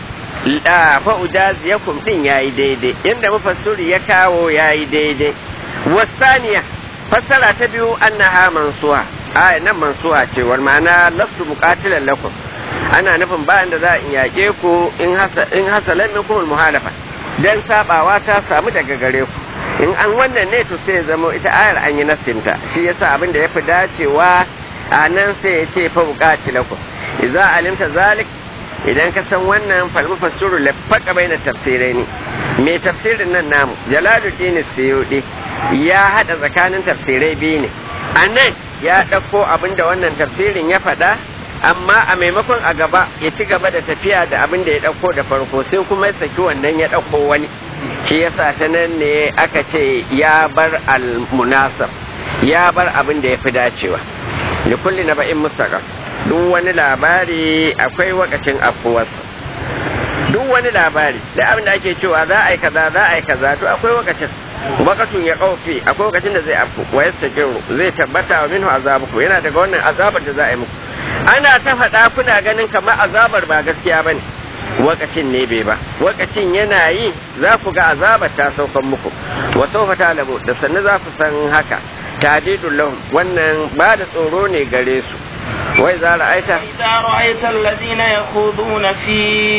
A: fa ujaziyakum din yayi daidai inda mufassiri ya kawo yayi daidai wasaniya fassara ta biyu annaha mansuha a nan mansuha ce wal ma'ana lastu muqatilan lakum ana nufin bayan da za a yaƙe ku in hasa in hasalan minkum muhalafa dan sabawa ta samu daga gare ku in an wannan ne to sai zama ita ayar an yi nasinta shi yasa abin da yafi dacewa a nan sai ya ce fa muqatilakum idza alimta zalik idan ka san wannan falmu fassuru lafaka baina tafsiraini me tafsirin nan namu jalaluddin suyudi ya hada tsakanin tafsirai biyu ne a nan ya ɗauko abin da wannan tafsirin ya faɗa amma a maimakon a gaba ya ci gaba da tafiya da abin da ya ɗauko da farko sai kuma ya saki wannan ya ɗauko wani shi yasa ta nan ne aka ce ya bar al-munasab ya bar abin da ya fi dacewa da kulli na ba'in mustaqam duk wani labari akwai wakacin afuwarsa duk wani labari da abin da ake cewa za a yi kaza za a yi kaza to akwai wakacin wakatun ya kaufi akwai wakacin da zai afu wa yastaqiru zai tabbata wa minhu azabukum yana daga wannan azabar da za a yi muku ana ta faɗa kuna ganin kamar azabar ba gaskiya bane wakacin ne bai ba wakacin yana yi za ku ga azabar ta saukan muku wa sawfa talabu da sannu za ku san haka tadidul lahum wannan ba da tsoro ne gare su وإذا رأيت
B: إذا رأيت الذين يخوضون في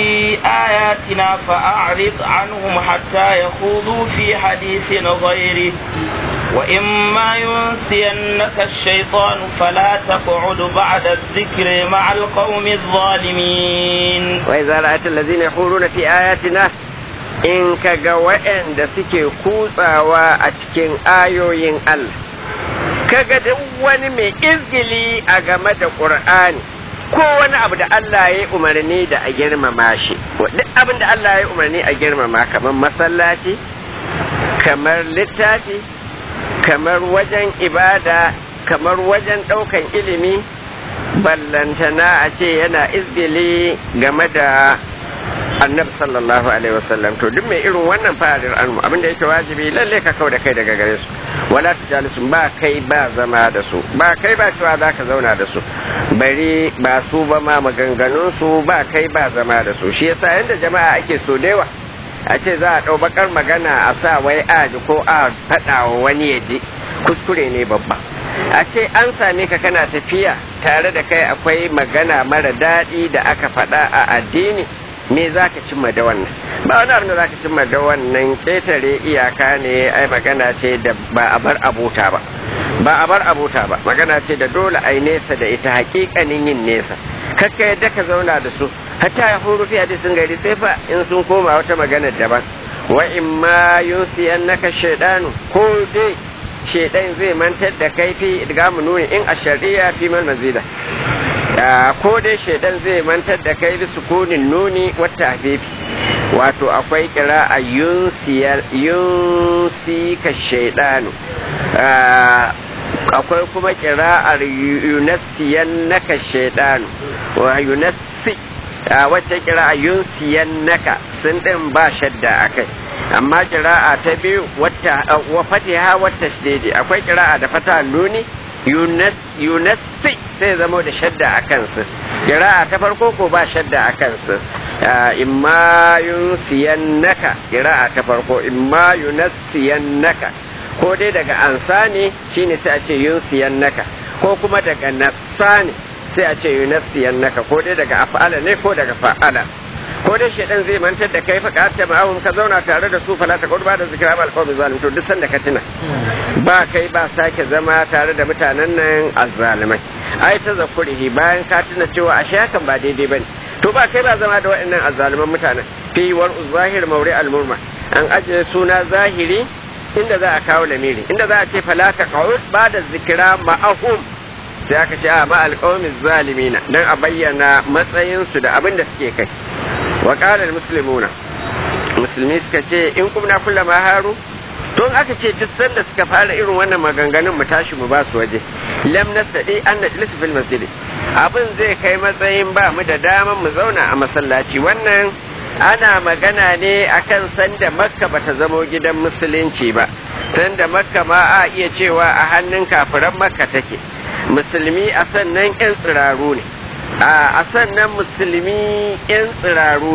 B: آياتنا فأعرض عنهم حتى يخوضوا في حديث غيره وإما ينسينك الشيطان فلا تقعد بعد الذكر مع القوم الظالمين
A: وإذا رأيت الذين يخوضون في آياتنا in ka ga waɗanda suke kutsawa a cikin ayoyin Allah kaga duk wani mai izgili a game da ƙur'ani ko wani abu da Allah ya yi umarni da a girmama shi duk abin da Allah ya yi umarni a girmama kamar masallaci kamar littafi kamar wajen ibada kamar wajen ɗaukan ilimi ballantana a ce yana izgili game da annabi sallallahu alaihi wasallam to duk mai irin wannan fa'alir anmu abinda yake wajibi lalle ka kau da kai daga gare su wala tujalisu ba kai ba zama da su ba kai ba cewa za ka zauna da su bari ba su ba ma maganganun su ba kai ba zama da su shi yasa yanda jama'a ake so da yawa a ce za a ɗau bakar magana a sa wai a ji ko a faɗa wa wani ya ji kuskure ne babba a ce an same ka kana tafiya tare da kai akwai magana mara daɗi da aka faɗa a addini me za ka cimma da wannan ba wani abin da za ka cimma da wannan ƙetare iyaka ne ai magana ce da ba a bar abota ba ba a bar abota ba magana ce da dole ai nesa da ita hakikanin yin nesa kakka yadda ka zauna da su hatta ya huru fi hadisin gari sai fa in sun koma wata magana daban wa in ma yunsiyannaka shaydanu ko dai shaidan zai mantar da kai fi idgamu nuni in a shari'a fi mal mazida ko dai shaidan zai mantar da kai da sukunin nuni wata hafifi wato akwai kira a yunsi ka shaidanu akwai kuma kira a yunasiyan naka shaidanu wa yunasi wacce kira a yunsiyan naka sun ɗin ba shadda a kai amma kira'a ta biyu wata wa fatiha wata shididi akwai kira'a da fata nuni yunasi sai zamo da shadda a kansu kira'a ta farko ko ba shadda a kansu imma yunsiyannaka kira'a ta farko imma yunassiyannaka ko dai daga ansa ne shine sai a ce yunsiyannaka ko kuma daga nassa ne sai a ce yunassiyannaka ko dai daga af'ala ne ko daga fa'ala ko dai shedan zai mantar da kai faka ta ma'ahum ka zauna tare da su fala ta ba da zikra mal qawmi zalim to duk sanda ka tuna ba kai ba sake zama tare da mutanen nan azzalimai ai ta zakurihi bayan ka tuna cewa a shakan ba daidai bane to ba kai ba zama da waɗannan azzaliman mutanen fi war zahir mawri al murma an ajiye suna zahiri inda za a kawo lamiri inda za a ce fala ta qawud ba da zikra ma'ahum sai aka ce a ma alqawmi zalimina dan a bayyana matsayinsu da abin da suke kai وقال المسلمون musulmi suka ce in kumna kulla ma haru don aka ce duk sanda suka fara irin wannan maganganun mu tashi mu ba su waje lam nastadi an najlis fil masjid abin zai kai matsayin ba mu da daman mu zauna a masallaci wannan ana magana ne akan sanda makka bata zamo gidan musulunci ba sanda makka ma a iya cewa a hannun kafiran makka take musulmi a sannan yan tsiraru ne a sannan musulmi yan tsiraru ne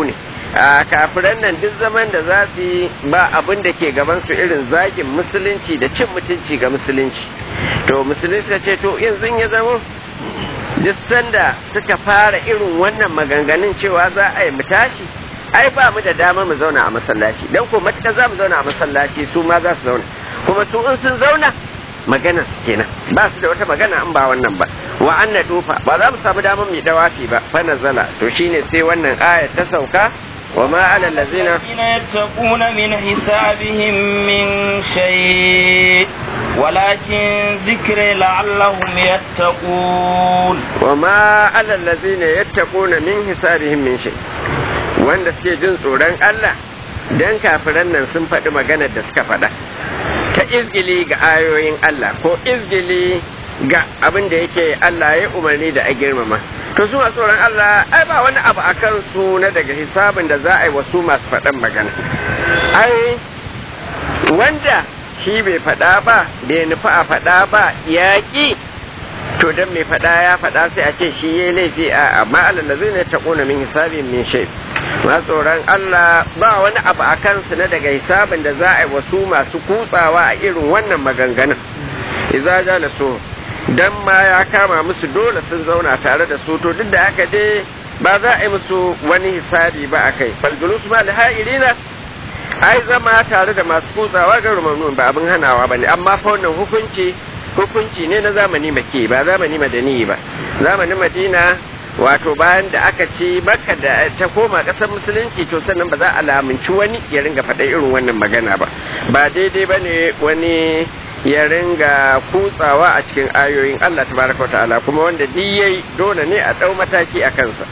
A: a kafiran nan duk zaman da za su yi ba abin da ke gaban su irin zagin musulunci da cin mutunci ga musulunci to musulunci ta ce to yanzu ya zama duk sanda suka fara irin wannan maganganun cewa za a yi mu tashi ai ba mu da damar mu zauna a masallaci dan ko matuƙar za mu zauna a masallaci su ma za su zauna kuma su in sun zauna magana kenan ba su da wata magana in ba wannan ba wa anna dufa ba za mu samu damar mu dawafi ba fa nazala to shine sai wannan aya ta sauka wa ma ala allazina
B: yattaquna min hisabihim min shay ولكن ذكر لعلهم يتقون
A: وما على الذين يتقون من حسابهم من شيء wanda suke jin tsoron Allah dan kafiran nan sun faɗi maganar da suka faɗa ta izgili ga ayoyin Allah ko izgili ga abin da yake Allah ya umarni da a girmama to su masu tsoron Allah ai ba wani abu a kansu na daga hisabin da za a yi wasu masu faɗan magana ai wanda shi bai faɗa ba bai nufi a faɗa ba yaƙi to dan mai faɗa ya faɗa sai a ce shi ya laifi a amma Allah zai ne taƙuna min hisabin min shay ma tsoron Allah ba wani abu a kansu na daga hisabin da za a yi wasu masu kutsawa a irin wannan maganganun idza jala so dan ma ya kama musu dole sun zauna tare da su to duk da haka dai ba za a yi musu wani hisabi ba a kai falgulus ma liha'irina ai zama tare da masu kutsawa ga rumamnun ba abin hanawa ba ne amma fa wannan hukunci hukunci ne na zamani make ba zamani madani ba zamanin madina wato bayan da aka ci maka da ta koma kasar musulunci to sannan ba za a lamunci wani ya ringa faɗa irin wannan magana ba ba daidai ba ne wani ya ringa kutsawa a cikin ayoyin Allah tabaraka ta'ala kuma wanda duk yayi dole ne a ɗau mataki a kansa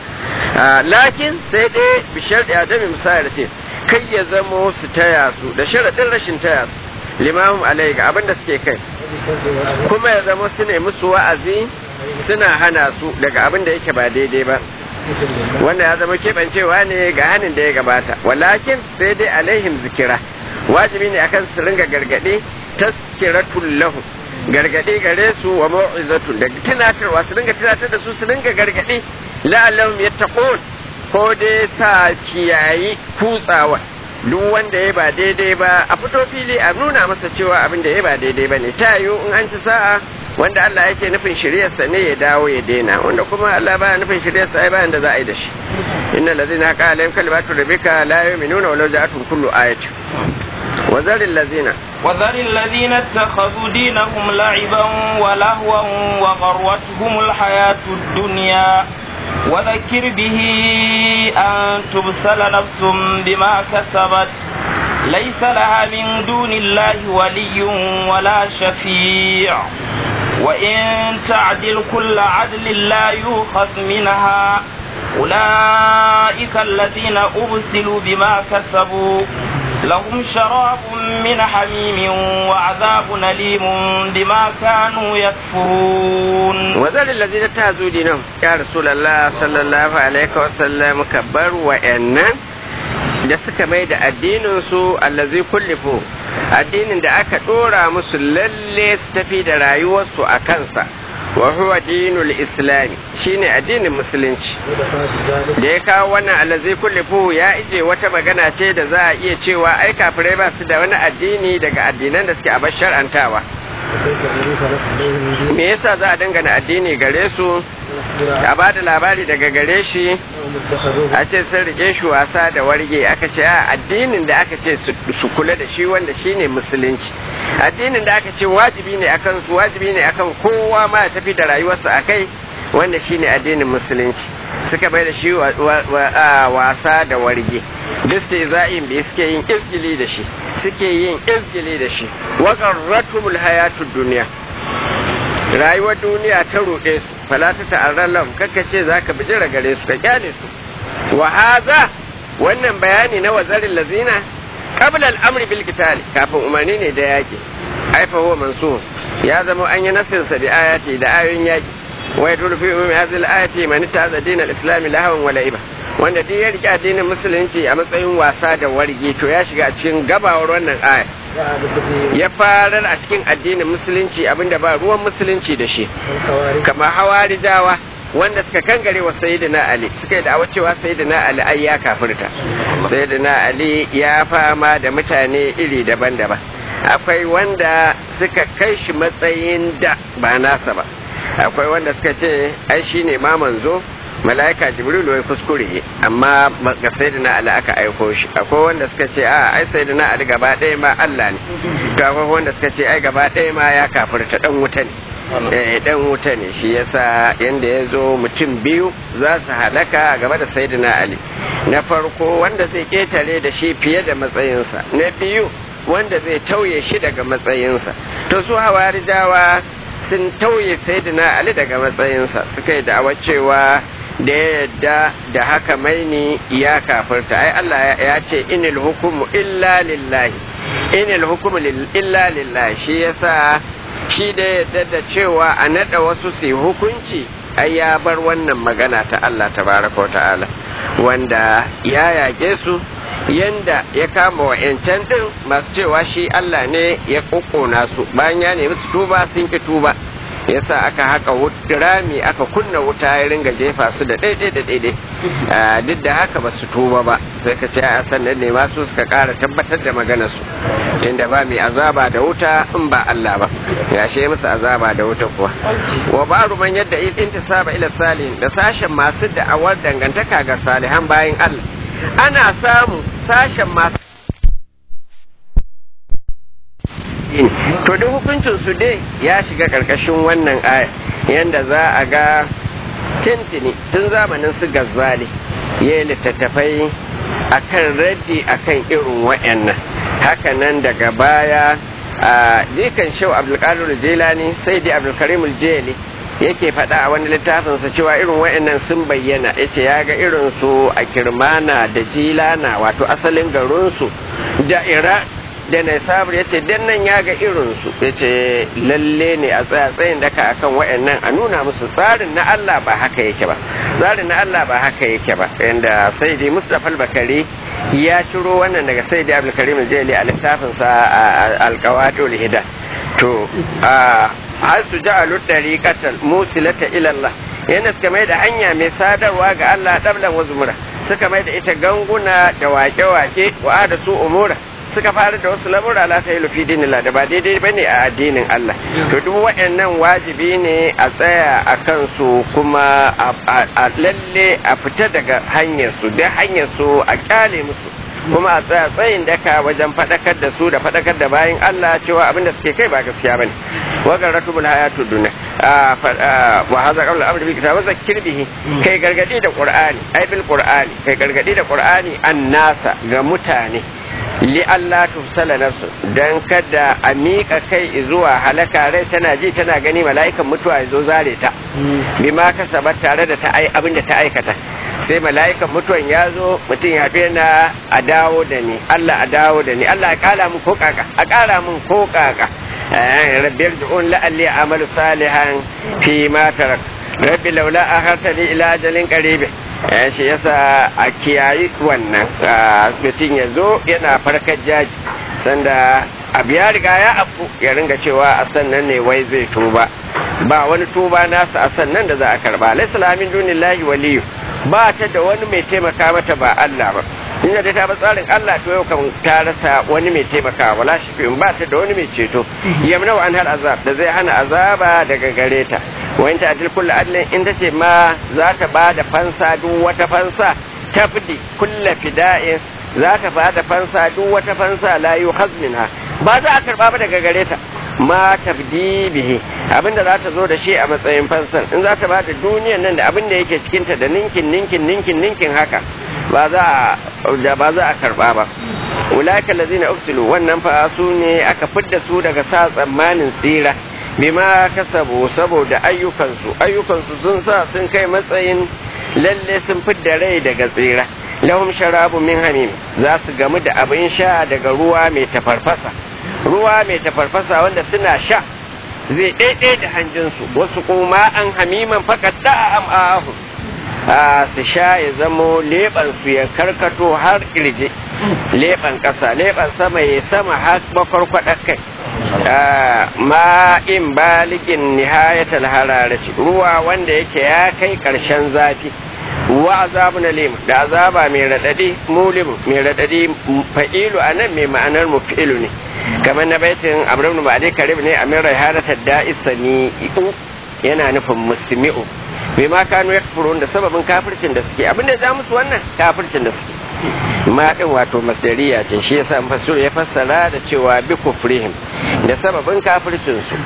A: lakin sai dai bishar da adami misali ce kai ya zamo su taya su da sharaɗin rashin taya su limamin alai ga abin da suke kai kuma ya zama su ne musu wa'azi suna hana su daga abin da yake ba daidai ba wanda ya zama keɓancewa ne ga hannun da ya gabata walakin sai dai alaihim zikira wajibi ne akan su ringa gargaɗe taskiratul lahu gargaɗe gare su wa mau'izatun da tunatarwa su ringa tunatar da su su ringa gargaɗe la'allahum yattaqun ko dai sa kiyayi kutsawa duk wanda ya ba daidai ba a fito fili a nuna masa cewa abin da ya ba daidai ba ne ta yiwu in an ci sa'a wanda Allah yake nufin shiryarsa ne ya dawo ya daina wanda kuma Allah baya nufin shiryarsa ai bayan da za a yi da shi inna allazina qala alayhim kalimatu rabbika la yu'minuna walau ja'atuhum kullu ayatin وذر الذين
B: وذر الذين اتخذوا دينهم لعبا ولهوا وغروتهم الحياة الدنيا وذكر به أن تبسل نفس بما كسبت ليس لها من دون الله ولي ولا شفيع وإن تعدل كل عدل لا يؤخذ منها أولئك الذين أبسلوا بما كسبوا لهم شراب من حميم وعذاب أليم بما كانوا يكفرون
A: وذل الذين اتخذوا دينهم يا رسول الله صلى الله عليه وسلم كبر وإن da suka mai da addininsu allazi kullifu addinin da aka ɗora musu lalle su tafi da rayuwarsu a kansa wa huwa dinul islami shine addinin musulunci da ya kawo wannan allazi kullifu ya ije wata magana ce da za a iya cewa ai kafirai ba su da wani addini daga addinan da suke a shar'antawa me yasa za a dangana addini gare su a ba da labari daga gare shi a ce sun rike shi wasa da warge aka ce a addinin da aka ce su kula da shi wanda shi ne musulunci addinin da aka ce wajibi ne akan su wajibi ne akan kowa ma ya tafi da rayuwarsa a kai wanda shi ne addinin musulunci suka bai da shi wasa da warge duk sai za'in bai suke yin izgili da shi suke yin izgili da shi wa qarratumul hayatud duniya rayuwar duniya ta ruɗe su falata ta'arran lahum kakka ce zaka bijira gare su ka kyale su wa hadha wannan bayani na wazarin lazina qabla al-amri bil qital kafin umarni ne da yaki ai fa huwa mansur ya zama an yi nasin sa bi ayati da ayoyin yaki wa yadullu fi ummi hadhihi al-ayati man ittaza din al-islam lahawan wa la'iba wanda duk ya rike addinin musulunci a matsayin wasa da wargi to ya shiga cikin gabawar wannan aya ya farar a cikin addinin musulunci abinda ba ruwan musulunci da shi kama hawarijawa wanda suka kangare wa sayyidina ali suka yi da'awar cewa sayyidina ali ai ya kafirta sayyidina ali ya fama da mutane iri daban-daban akwai wanda suka kai shi matsayin da ba nasa ba akwai wanda suka ce ai shine ma manzo mala'ika jibrilu ya kuskure amma ga sayyidina ali aka aiko shi akwai wanda suka ce a ai sayyidina ali gaba ɗaya ma Allah ne to akwai wanda suka ce ai gaba ɗaya ma ya kafirta dan wuta ne eh dan wuta ne shi yasa yanda ya zo mutum biyu za su halaka game da sayyidina ali na farko wanda zai ketare da shi fiye da matsayinsa na biyu wanda zai tauye shi daga matsayinsa to su hawarijawa sun tauye sayyidina ali daga matsayinsa suka yi da'awar cewa da ya yadda da haka maini ya kafirta ai Allah ya ce inil hukumu illa lillahi inil hukumu illa lillahi shi yasa shi da yadda da cewa a nada wasu su hukunci ai ya bar wannan magana ta Allah tabaraka wa ta'ala wanda ya yage su yanda ya kama wa yancan din masu cewa shi Allah ne ya kokona su bayan ya nemi su tuba sun ki tuba yasa aka haka rami aka kunna wuta ya ringa jefa su da daidai da daidai duk da haka ba su tuba ba sai ka ce a sannan ne masu suka kara tabbatar da maganar su tunda ba mai azaba da wuta in ba Allah ba ya she musu azaba da wuta kuwa wa baru man yadda intisaba ila salihin da sashen masu da'awar dangantaka ga salihan bayin Allah ana samu sashen masu to duk hukuncin su dai ya shiga karkashin wannan aya yanda za a ga tintini tun zamanin su gazzali ya yi littattafai akan raddi akan irin wa'annan hakanan daga baya a jikan shau abdulkadir jilani sai dai abdulkarim jeli yake faɗa a wani littafinsa cewa irin wa'annan sun bayyana yace ya ga irin su a kirmana da jilana wato asalin garinsu da ira da na sabur ya ce dan nan ya ga irinsu ya ce lalle ne a tsaya tsayin daka akan wa'annan a nuna musu tsarin na Allah ba haka yake ba tsarin na Allah ba haka yake ba yanda sai dai Mustapha Bakari ya ciro wannan daga sai dai Abdulkarim Jeli a littafin sa alqawatul hida to a har su ja'alu dariqatan musilata ila Allah yana suka mai da hanya mai sadarwa ga Allah dablan wazumura suka mai da ita ganguna da wake-wake wa da su umura suka fara da wasu lamura la ta yi lufi dinillah da ba daidai ba ne a addinin Allah to duk waɗannan wajibi ne a tsaya a kansu kuma a lalle a fita daga hanyar su da hanyar su a kyale musu kuma a tsaya tsayin daka wajen faɗakar da su da faɗakar da bayan Allah cewa abin da suke kai ba gaskiya bane wa garatubul hayatu dunya wa hadha qawlu amri bil kitab wa zakkir bihi kai gargadi da qur'ani ai bil qur'ani kai gargadi da qur'ani annasa ga mutane li Allah tufsala nafsu dan kada a miƙa kai zuwa halaka rai tana ji tana gani mala'ikan mutuwa ya zo zare ta bima kasaba tare da ta ai abin da ta aikata sai mala'ikan mutuwan ya zo mutum ya fi na a dawo da ni Allah a dawo da ni Allah a kala mun ko kaka a kara mun ko kaka rabbi yarji'un la'alli amalu salihan fi ma tarak rabbi laula akhartani ila ajalin qaribin shi yasa a kiyayi wannan mutum ya zo yana farkar jaji sanda abu ya riga ya afu ya ringa cewa a sannan ne wai zai tuba ba wani tuba nasa a sannan da za a karba laisa lamin dunillahi waliyu ba ta da wani mai taimaka mata ba Allah ba in da ta ba tsarin Allah to yau kan ta rasa wani mai taimaka wala shi ba ta da wani mai ceto yamna wa an har azab da zai hana azaba daga gare ta wa ta adil kullu adlin in ta ce ma za ta ba da fansa duk wata fansa tafdi kullu fida'in za ta ba da fansa duk wata fansa la yukhaz minha ba za a karba ba daga gare ta ma tafdi bihi abinda za ta zo da shi a matsayin fansan in za ta ba da duniyan nan da abinda yake cikinta da ninkin ninkin ninkin ninkin haka ba za a da ba za a karba ba ulaika allazina uksilu wannan fa su ne aka fidda su daga sa tsammanin tsira bima kasabu saboda ayyukansu ayyukansu sun sa sun kai matsayin lalle sun fidda rai daga tsira lahum sharabu min hamim za su gamu da abin sha daga ruwa mai tafarfasa ruwa mai tafarfasa wanda suna sha zai ɗaiɗai da hanjinsu wasu kuma an hamiman fakat da am'ahu su sha ya zamo leɓansu ya karkato har ƙirje leɓen ƙasa leɓen sama ya sama har makwarkwaɗar kai ma'in baligin nihayatal hararati ruwa wanda yake ya kai karshen zafi wa azabun alim da azaba mai radadi mulim mai radadi fa'ilu anan mai ma'anar mufi'ilu ne kamar na baitin amrun ba dai karib ne amir raihanatar da'is sami'u yana nufin musmi'u bai ma kanu ya da sababin kafircin da suke abinda ya musu wannan kafircin da suke ma din wato masdariya ce shi yasa fasir ya fassara da cewa bi kufrihim da sababin kafircin su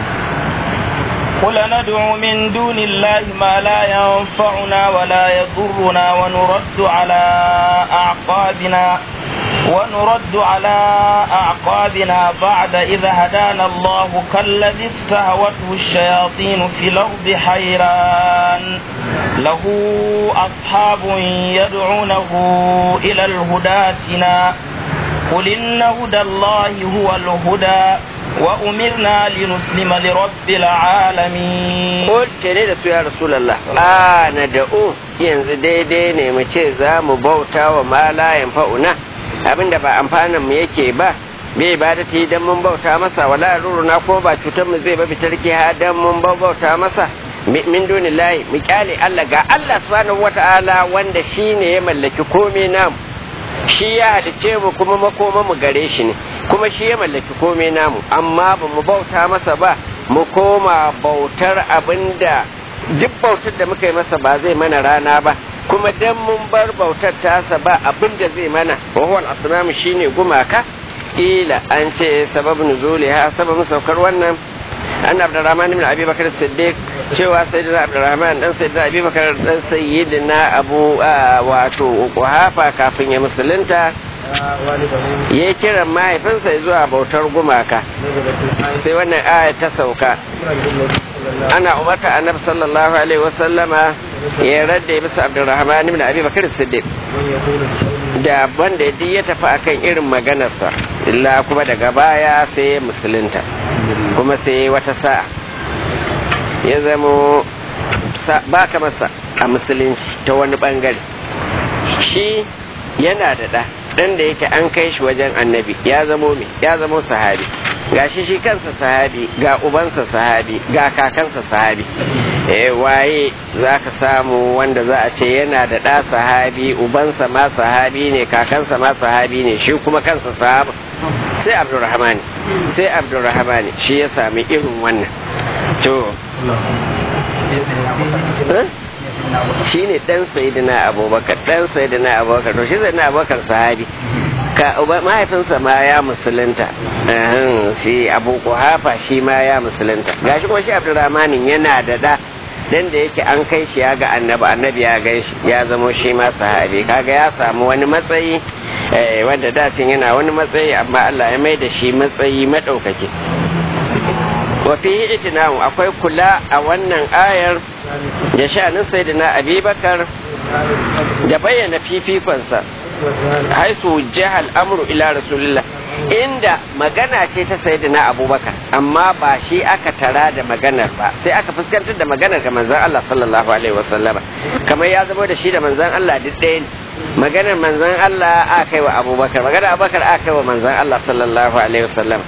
B: قل ندعو من دون الله ما لا ينفعنا ولا يضرنا ونرد على أعقابنا ونرد على أعقابنا بعد إذا هدانا الله كالذي استهوته الشياطين في الأرض حيران له أصحاب يدعونه إلى الهداتنا قل إن هدى الله هو الهدى وأمرنا لنسلم لرب العالمين
A: قل كنيدة يا رسول الله آه ندعو ينزل دي دي نمشي زام بوتا وما لا ينفعنا abinda ba amfanin mu yake ba bai ba da dan mun bauta masa wala ruruna ko ba cutar mu zai ba bitarki ha dan mun bauta masa min dunillahi mu kyale Allah ga Allah subhanahu wata'ala wanda shine ya mallaki komai namu shi ya halice mu kuma makoma mu gare shi ne kuma shi ya mallaki komai namu amma ba mu bauta masa ba mu koma bautar abinda duk bautar da muka yi masa ba zai mana rana ba kuma dan mun bar bautar tasa ba abin da zai mana wahuwal asnamu shine gumaka ila an ce sababin nuzuliha sababin saukar wannan an abdurrahman ibn abi bakar siddiq cewa sayyidina abdurrahman dan sayyidina abi bakar dan sayyidina abu wato kuhafa kafin ya musulunta ya kiran mahaifinsa zuwa bautar gumaka sai wannan aya ta sauka ana umarta annabi sallallahu alaihi wasallama ya radda bisa abdurrahman ibn abi bakar siddiq da wanda ya tafi akan irin maganarsa illa kuma daga baya sai musulunta kuma sai wata sa'a ya zamo ba ka masa a musulunci ta wani bangare shi yana da ɗa ɗan da yake an kai shi wajen annabi ya zamo me ya zamo sahabi ga shi shi kansa sahabi ga ubansa sahabi ga kakansa sahabi eh waye za ka samu wanda za a ce yana da ɗa sahabi ubansa ma sahabi ne kakansa ma sahabi ne shi kuma kansa sahaba sai abdurrahmani sai abdurrahmani shi ya sami irin wannan to shi ne ɗan sayidina abubakar ɗan sayidina abubakar to shi sayidina abubakar sahabi ka mahaifinsa ma ya musulunta shi abu kuhafa shi ma ya musulunta gashi kuma shi abdurrahmanin yana da da dan da yake an kai shi ya ga annabi annabi ya gan shi ya zamo shi ma sahabi kaga ya samu wani matsayi wanda dacin yana wani matsayi amma Allah ya mai da shi matsayi madaukaki wa fi itinahu akwai kula a wannan ayar da sha'anin sayyidina abubakar da bayyana fifikonsa haisu jihar amru ila rasulillah inda magana ce ta sayyidina abubakar amma ba shi aka tara da maganar ba sai aka fuskantar da maganar ga manzon Allah sallallahu alaihi wasallama kamar ya zama da shi da manzon Allah duk ɗaya ne maganar manzon Allah aka kai wa abubakar maganar abubakar aka kai wa manzon Allah sallallahu alaihi wasallama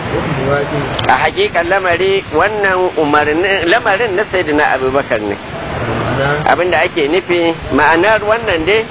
A: a hakikan lamari wannan umarnin lamarin na sayyidina abubakar ne abinda ake nufi ma'anar wannan dai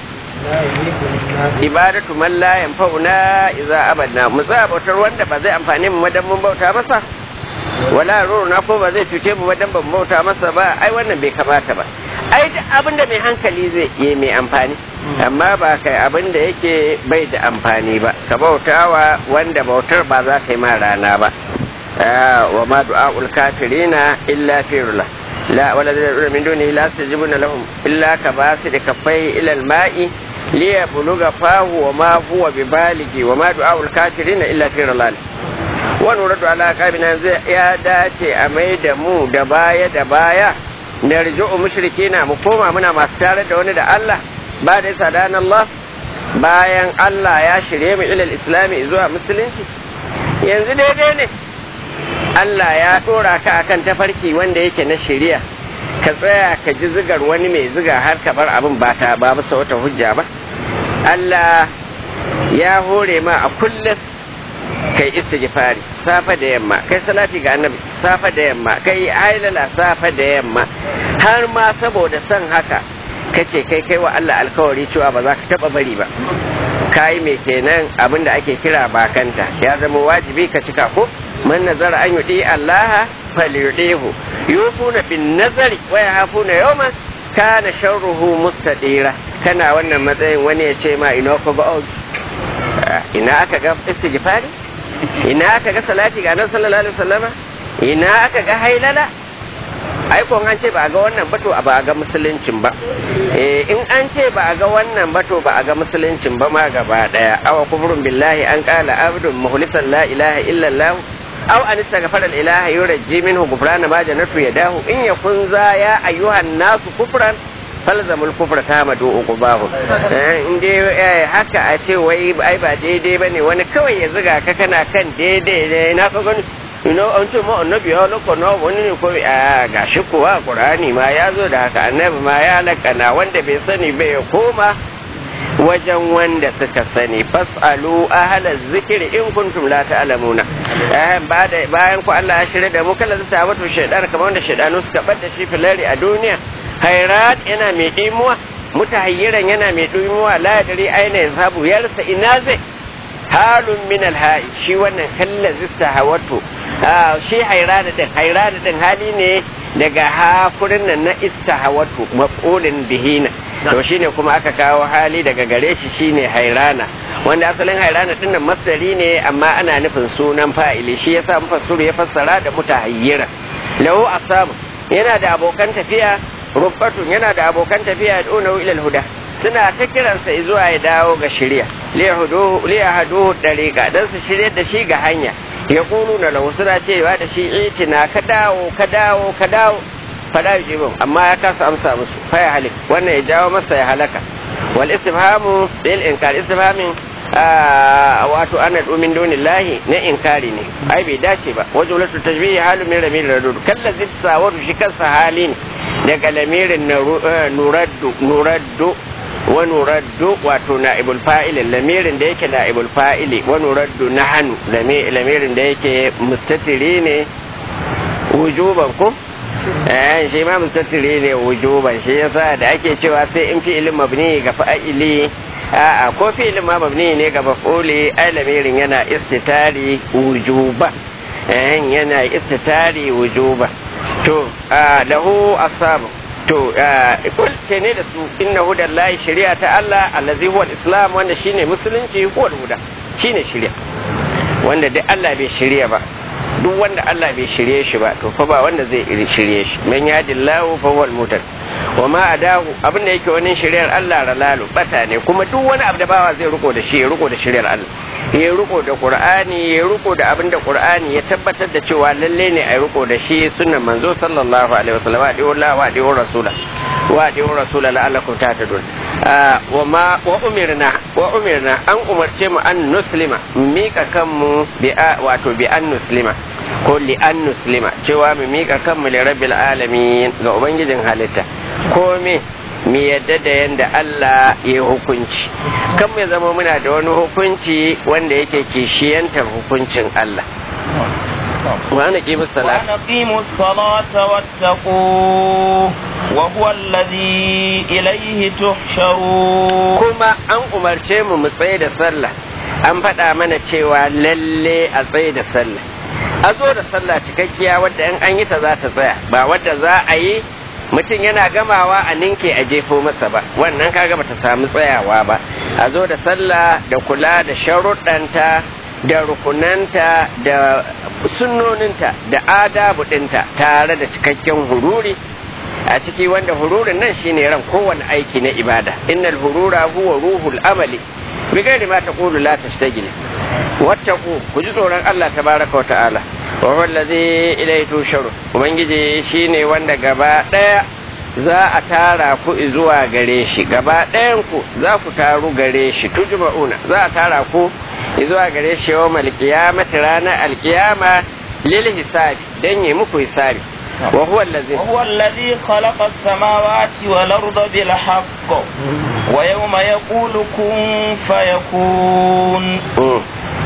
A: ibadatu man la yanfa'una idza abadna mu tsaya bautar wanda ba zai amfane mu wadan mun bauta masa wala ruruna ko ba zai cuce mu wadan ban bauta masa ba ai wannan bai kamata ba ai duk abin da mai hankali zai yi mai amfani amma ba kai abin da yake bai da amfani ba ka bautawa wanda bautar ba za ta yi ma rana ba wa ma du'a'ul kafirina illa firula لا والذين من دونه لا يستجيبون لهم إلا كباسط كفيه إلى الماء ليبلغ فاه وما هو ببالغ وما دعاء الكافرين إلا في ضلال ونرد على قابنا يا داتي أميد مو دبايا دبايا نرجع مشركين مقوما منا ما استارد وني da Allah ba da sadana Allah bayan Allah ya shirye mu ilal islami zuwa musulunci yanzu daidai ne Allah ya ɗora ka akan tafarki wanda yake na shari'a ka tsaya ka ji zigar wani mai ziga har ka bar abin ba ta ba bisa wata hujja ba Allah ya hore ma a kullum kai istighfari safa da yamma kai salati ga annabi safa da yamma kai hailala safa da yamma har ma saboda son haka kace kai kai wa Allah alkawari cewa ba za ka taba bari ba kai me kenan abin da ake kira bakanta ya zama wajibi ka cika ko man nazara an yudi Allah falyudihu yufuna bin nazari wa yahafuna yawman kana sharruhu mustadira kana wannan matsayin wani ya ce ma ina ko ba ina aka ga istighfari ina aka ga salati ga annabi sallallahu alaihi wasallama ina aka ga hailala ai ko an ce ba a ga wannan ba to ba a ga musuluncin ba eh in an ce ba a ga wannan ba to ba a ga musuluncin ba ma gaba daya awa kufrun billahi an qala abdun mukhlisan la ilaha illa allah aw an istaghfara al ilaha yurji minhu ghufrana ma janatu yadahu in yakun za ya ayyuhan nasu kufran falzamul kufra ta madu uqubahu in dai haka a ce wai ai ba daidai bane wani kawai ya zuga ka kana kan daidai ne na ka gani ina an ce ma annabi ya lakana wani ne ko a gashi kuwa qur'ani ma ya zo da haka annabi ma ya lakana wanda bai sani bai ya koma wajen wanda suka sani fasalu ahla zikri in kuntum la ta'lamuna eh bayan ku Allah ya shirya da mu kala zata wato shaydan kamar wanda shaydanu suka bada shi filari a duniya khairat yana mai dimuwa mutahayyiran yana mai dimuwa la yadri aina yazhabu yarsa ina zai halun min alha'i shi wannan kallazi sahawatu shi hairana din hairana din hali ne daga hafurin nan na istahawatu maf'ulin bihina to shine kuma aka kawo hali daga gare shi shine hairana wanda asalin hairana din nan masdari ne amma ana nufin sunan fa'ili shi yasa mufassiru ya fassara da mutahayyira lahu asabu yana da abokan tafiya rubbatun yana da abokan tafiya da unahu ila huda suna ta kiransa zuwa ya dawo ga shirya liya haduhu dariƙa don su shirya da shi ga hanya ya kulu na lahu suna cewa da shi itina ka dawo ka dawo ka dawo fada jibin amma ya kasa amsa musu fa ya halik wannan ya jawo masa ya halaka wal istifhamu bil inkar istifhamin wato ana domin donin lahi na inkari ne ai bai dace ba wajen wulatu tajbihi halu min ramil radud kalla zitsa wato shi kansa hali ne daga lamirin nuraddu nuraddu wa nuraddu wato na'ibul fa'il lamirin da yake na'ibul fa'ili wa nuraddu nahnu lamirin da yake mustatiri ne wujuban ko eh shi ma mustatiri ne wujuban shi yasa da ake cewa sai in fi'ilin mabni ga fa'ili a'a ko fi'ilin ma mabni ne ga maf'uli ai lamirin yana istitari wujuba eh yana istitari wujuba to lahu asabu to kul ce ne da su inna hudan lahi shari'a ta Allah allazi huwa islam wanda shine musulunci huwa huda shine shari'a wanda duk Allah bai shari'a ba duk wanda Allah bai shirye shi ba to fa ba wanda zai shirye shi man yadillahu fa huwal mutad wa ma adahu abinda yake wani shari'ar Allah ralalu bata ne kuma duk wani abu da bawa zai riko da shi ya riko da shari'ar Allah ya riko da Qur'ani ya riko da abinda Qur'ani ya tabbatar da cewa lalle ne a riko da shi sunnan manzo sallallahu alaihi wasallam wa diyu Allah wa diyu rasula wa diyu rasula la'allakum tahtadun wa ma wa umirna wa umirna an umarce mu an nuslima mika kanmu bi wato bi an nuslima ko li an nuslima cewa mu mika kanmu li rabbil alamin ga ubangijin halitta ko me mu yadda da yanda Allah ya hukunci kan mu zama muna da wani hukunci wanda yake kishiyantar hukuncin Allah وأن أقيموا الصلاة
B: وأن أقيموا الصلاة واتقوه وهو الذي إليه تحشرون
A: كما أن أمرتي mu mu tsaye da sallah an faɗa mana cewa lalle a tsaye da sallah a zo da sallah cikakkiya wadda in an yi ta za ta tsaya ba wadda za a yi mutum yana gamawa a ninke a jefo masa ba wannan kaga bata samu tsayawa ba a zo da sallah da kula da sharuɗanta da rukunanta da sunnoninta da adabu ɗinta tare da cikakken hururi a ciki wanda hururin nan shine ran kowane aiki na ibada innal hurura huwa ruhul amali bi gairi ma taqulu la tashtagil wattaqu ku ji tsoron Allah tabaraka wa ta'ala wa huwa allazi ilayhi tusharu ubangiji shine wanda gaba daya za a tara ku zuwa gare shi gaba ɗayan ku za ku taru gare shi tujma'una za a tara ku zuwa gare shi yau malkiyamati ranar alkiyama lil hisabi dan yi muku hisabi wa huwa allazi
B: وهو الذي خلق السماوات والأرض بالحق ويوم يقول كن فيكون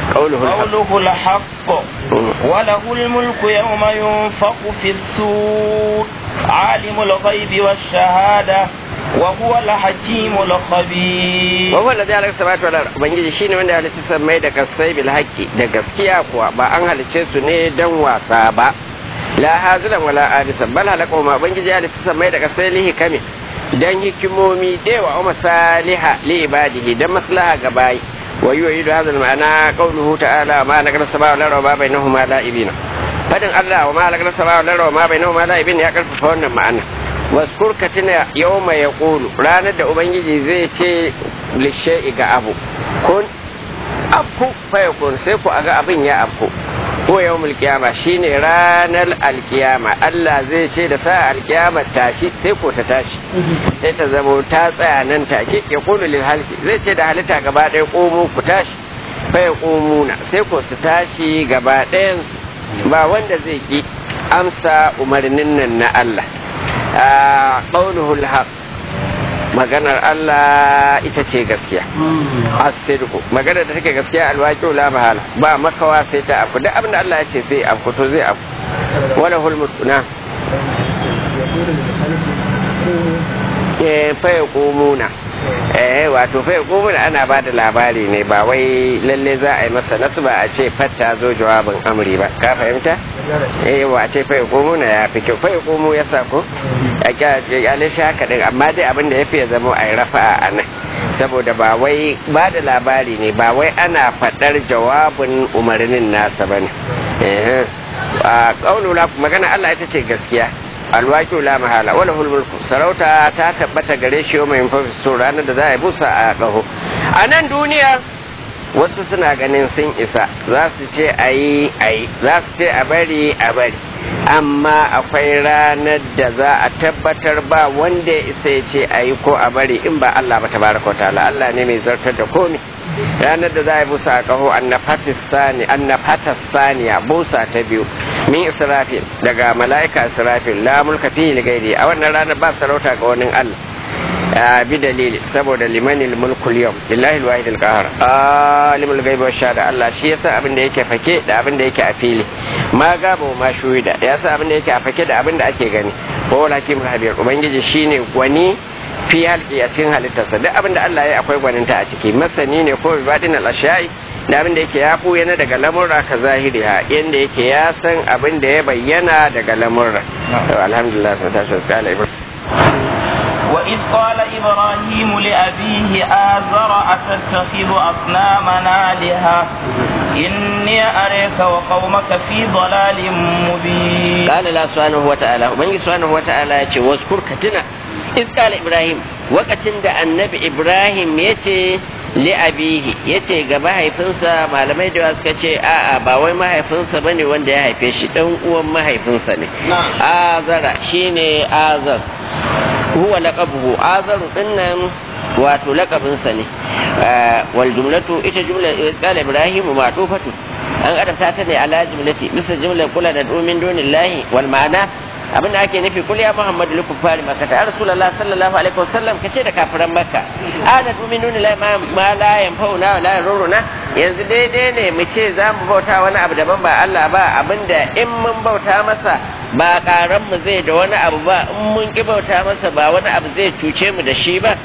A: qauluhu al-haq
B: قوله الحق وله الملك يوم ينفق في السور عالم الغيب والشهادة وهو الحكيم الخبير
A: wa huwa alladhi halaka samawati wal ard ubangiji shine wanda ya halitta samai da kasai bil haqqi da gaskiya kuwa ba an halice su ne dan wasa ba la hazilan wala abisan bal halaka ma ubangiji ya halitta samai da kasai lihi kame dan hikimomi dewa wa masaliha li ibadihi dan maslaha ga bayi wa yu'idu hadha al-ma'ana qawluhu ta'ala ma halaka samawati wal ard wa ma bainahuma la'ibina fadin Allah wa ma halaka samawati wal ard wa ma bainahuma la'ibina ya karfafa wannan ma'ana waskur ka tuna yau mai ya ranar da ubangiji zai ce lishe ga abu kun afku faya kun sai ku aga abin ya afku ko yau mulkiyama shine ranar alkiyama Allah zai ce da sa alkiyama tashi sai ko ta tashi sai ta zama ta tsaya nan take ya kunu lil halki zai ce da halitta gaba ɗaya komo ku tashi faya komuna sai ko su tashi gaba ɗayan ba wanda zai ki amsa umarnin nan na Allah ƙaunuhul haq maganar Allah ita ce gaskiya asirku maganar da take gaskiya alwaƙi la mahala ba makawa sai ta afku duk abin da Allah ya ce sai afku to zai afku wala hulmut na eh fa yaqumuna eh wato fa yaqumuna ana ba da labari ne ba wai lalle za a yi masa nasu ba a ce fatta zo jawabin amri ba ka fahimta eh wa ce fa yaqumuna ya fi kyau fa yaqumu ya sa ko a kyale shi haka din amma dai abin da ya fi ya zama a yi rafa'a a nan saboda ba wai ba da labari ne ba wai ana faɗar jawabin umarnin nasa ba ne a ƙaunula magana Allah ita ce gaskiya alwaki la mahala wala mulku sarauta ta tabbata gare shi mai so ranar da za a yi busa a ƙaho a nan duniya wasu suna ganin sun isa za su ce a yi a yi za su ce a bari a bari amma akwai ranar da za a tabbatar ba wanda ya isa ya ce a yi ko a bari in ba Allah ba tabaraka ta'ala Allah ne mai zartar da komi ranar da za a yi busa a kaho annafatas saniya busa ta biyu min israfil daga mala'ika israfil la mulka fi gairi a wannan ranar ba sarauta ga wani Allah bi dalili saboda limanil mulkul yau lillahi alwahid alqahar alimul ghaibi wash shahada Allah shi yasa abin da yake fake da abin da yake a fili ma gaba ma shuhida yasa abin da yake a fake da abin da ake gani ko hakim habir ubangiji shine gwani fi halki a cikin halittarsa duk abin da Allah ya akwai gwaninta a ciki masani ne ko bibadin al-ashai da abin da yake ya buya na daga lamurra ka zahiri ha yanda yake ya san abin da ya bayyana daga lamurra alhamdulillah sun tashi wasu kala ibrahim
B: وإذ قال إبراهيم لأبيه آزر أتتخذ أصنامنا آلهة إني أريك وقومك في ضلال مبين
A: قال الله سبحانه وتعالى ومن سبحانه وتعالى واذكر كتنا إذ قال إبراهيم وقت النبي إبراهيم يتي li'abihi yace ga mahaifinsa malamai da suka ce a'a ba wai mahaifinsa bane wanda ya haife shi dan uwan mahaifinsa ne azara shine azar huwa laqabuhu azaru dinnan wato laqabinsa ne wal jumlatu ita jumla qala ibrahim ma'tufatu an adabta ta ne ala jumlati bisa jumla kula da domin dunillahi wal ma'ana abin da ake nufi kul ya muhammadu li kuffari makka ta rasulullah sallallahu alaihi wasallam kace da kafiran makka ana tu'minuna la ma la yanfa'una wa la yaruruna yanzu daidai ne mu ce za mu bauta wani abu daban ba Allah ba abinda in mun bauta masa ba karan mu zai da wani abu ba in mun ki bauta masa ba wani abu zai cuce mu da shi ba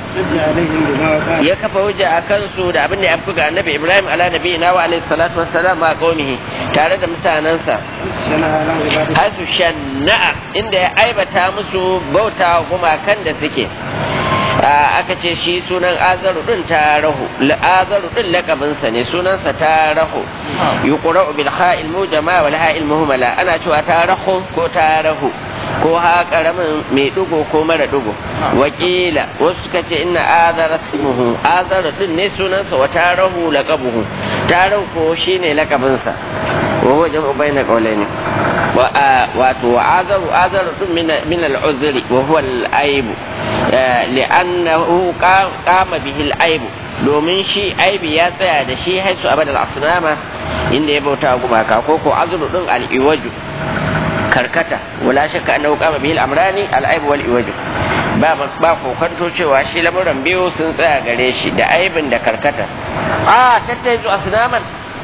A: ya kafa hujja a kansu da abin da ya fi ga annabi ibrahim ala nabi na wa alaihi salatu wassalam ma qaumihi tare da mutanansa hasu shanna'a inda ya aibata musu bauta gumakan da suke aka ce shi sunan azaru din tarahu azaru din lakabinsa ne sunansa tarahu yuqra'u bil ha'il mujama wal ha'il muhmala ana cewa tarahu ko tarahu ko ha karamin mai dugo ko mara dugo wakila wasu suka ce inna azara ismuhu azara din ne sunansa wa tarahu laqabuhu tarahu ko shine lakabinsa wa huwa jam'u bayna qawlaini wa wato azaru azaru din min al-uzri wa huwa al-aib li'annahu qama bihi al-aib domin shi aibi ya tsaya da shi haisu abadal asnama inda ya bauta gumaka ko ko azru din al-iwaju karkata wala shakka annahu qama bihi al-amrani al-aib wal iwaju ba ba kokanto cewa shi lamuran biyu sun tsaya gare shi da aibin da karkata a tattaizu asnaman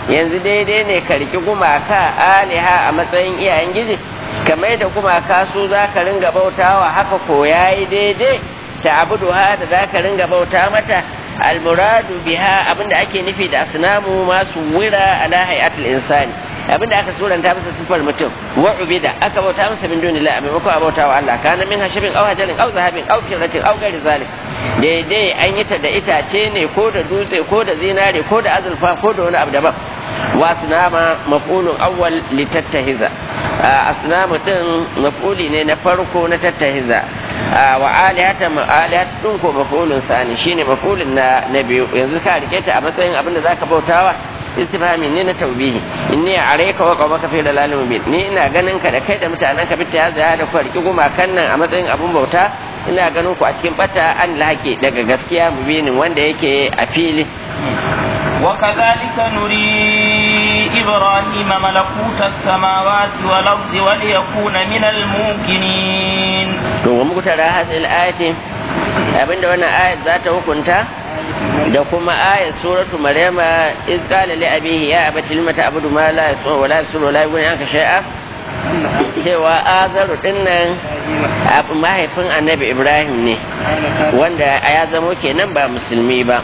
A: yanzu daidai ne ka riki gumaka aliha a matsayin iyayen giji kamar da gumaka su za ka ringa bautawa haka ko yayi daidai ta abuduha da za ka ringa bauta mata almuradu biha abinda ake nufi da asnamu masu wira ala hayatul insani abinda aka suranta masa sifar mutum wa ubida aka bauta masa min dunillah a maimakon a bauta wa Allah kana min hashabin aw hajarin aw zahabin aw firatin aw ghairi zalik daidai an yi ta da itace ne ko da dutse ko da zinare ko da azurfa ko da wani abu daban wa asnama maf'ulun awwal litattahiza asnamu din maf'uli ne na farko na tattahiza wa alihata alihat din ko maf'ulun sani shine maf'ulun na na biyu yanzu ka rike ta a matsayin abin da zaka bautawa istifhami ne na taubihi inni areka wa qawmaka fi dalalin mubin ni ina ganin ka da kai da mutanen ka bitta ya da ku riki gumakan nan a matsayin abun bauta ina ganin ku a cikin bata an lahake daga gaskiya mubinin wanda yake a fili
B: وكذلك نري إبراهيم ملكوت السماوات والأرض وليكون من الموقنين
A: ومقترى هذه الآية abinda wannan ayat za ta hukunta da kuma ayat suratu maryama iz qala li abihi ya abati lima ta'budu ma la yasma wa la yasuru wa la yughni anka shay'a cewa azaru dinnan mahaifin annabi ibrahim ne wanda ya zamo kenan ba musulmi ba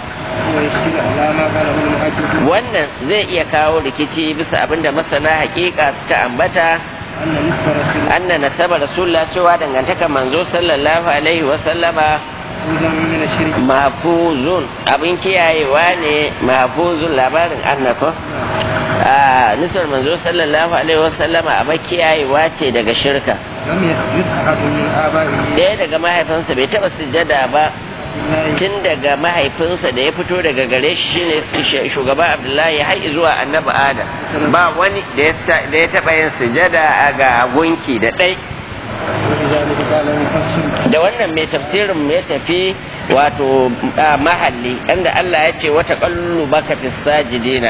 A: wannan zai iya kawo rikici bisa abinda masana hakika suka ambata anna nasaba rasulullah cewa dangantaka manzo sallallahu alaihi wa sallama mahfuzun abin kiyayewa ne mahfuzun labarin annako a nisar manzo sallallahu alaihi wa sallama abin kiyayewa ce daga shirka ɗaya daga mahaifinsa bai taɓa sujjada ba tun daga mahaifinsa da ya fito daga gare shi shine shugaba abdullahi har zuwa annabi adam ba wani da ya taɓa yin sujada ga gunki da ɗai da wannan mai tafsirin ya tafi wato mahalli inda Allah ya ce wata kallu baka fi sajidina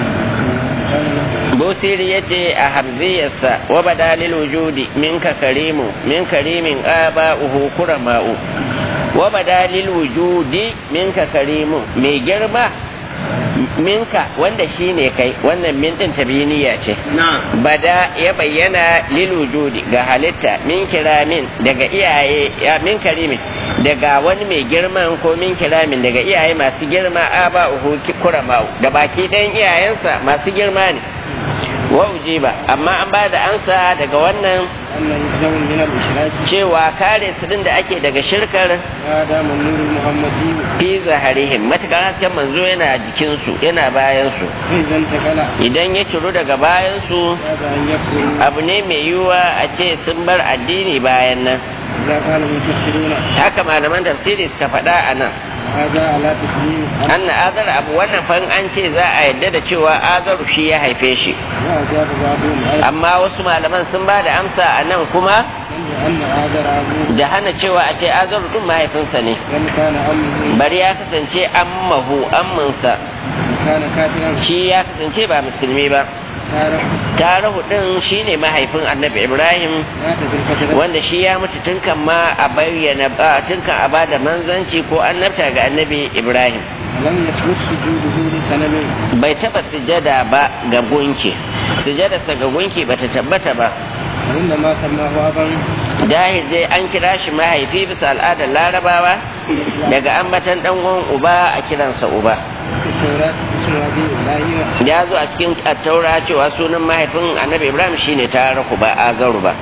A: busiri ya ce a harziyarsa wa badalil wujudi minka karimu min karimin aba'uhu kurama'u wa badalil wujudi minka karimu mai girma minka wanda shi ne kai wannan min din tabiniya ce bada ya bayyana lil wujudi ga halitta min kiramin daga iyaye ya min karimin daga wani mai girman ko min kiramin daga iyaye masu girma aba uhu kurama da baki ɗayan iyayensa masu girma ne wa ujiba amma an ba da ansa daga wannan cewa kare su din da ake daga shirkar fi zaharihim matukar hasken manzo yana jikinsu yana bayansu idan ya ciro daga bayansu abu ne mai yiwuwa a ce sun bar addini bayan nan haka malaman tafsiri suka faɗa a nan anna azar abu wannan fan an ce za a yadda da cewa azaru shi ya haife shi amma wasu malaman sun ba da amsa a nan kuma da hana cewa a ce azaru din mahaifinsa ne bari ya kasance ammahu amminsa shi ya kasance ba musulmi ba tarihu din shine mahaifin annabi ibrahim wanda shi ya mutu tun kan ma a bayyana tun kan a bada manzanci ko annabta ga annabi ibrahim bai taba sujada ba ga gunki sujadarsa ga gunki bata tabbata ba dahil dai an kira shi mahaifi bisa al'adar larabawa daga ambatan dan uba a kiransa uba ya zo a cikin taura cewa sunan mahaifin annabi ibrahim shine taraku ba azaru ba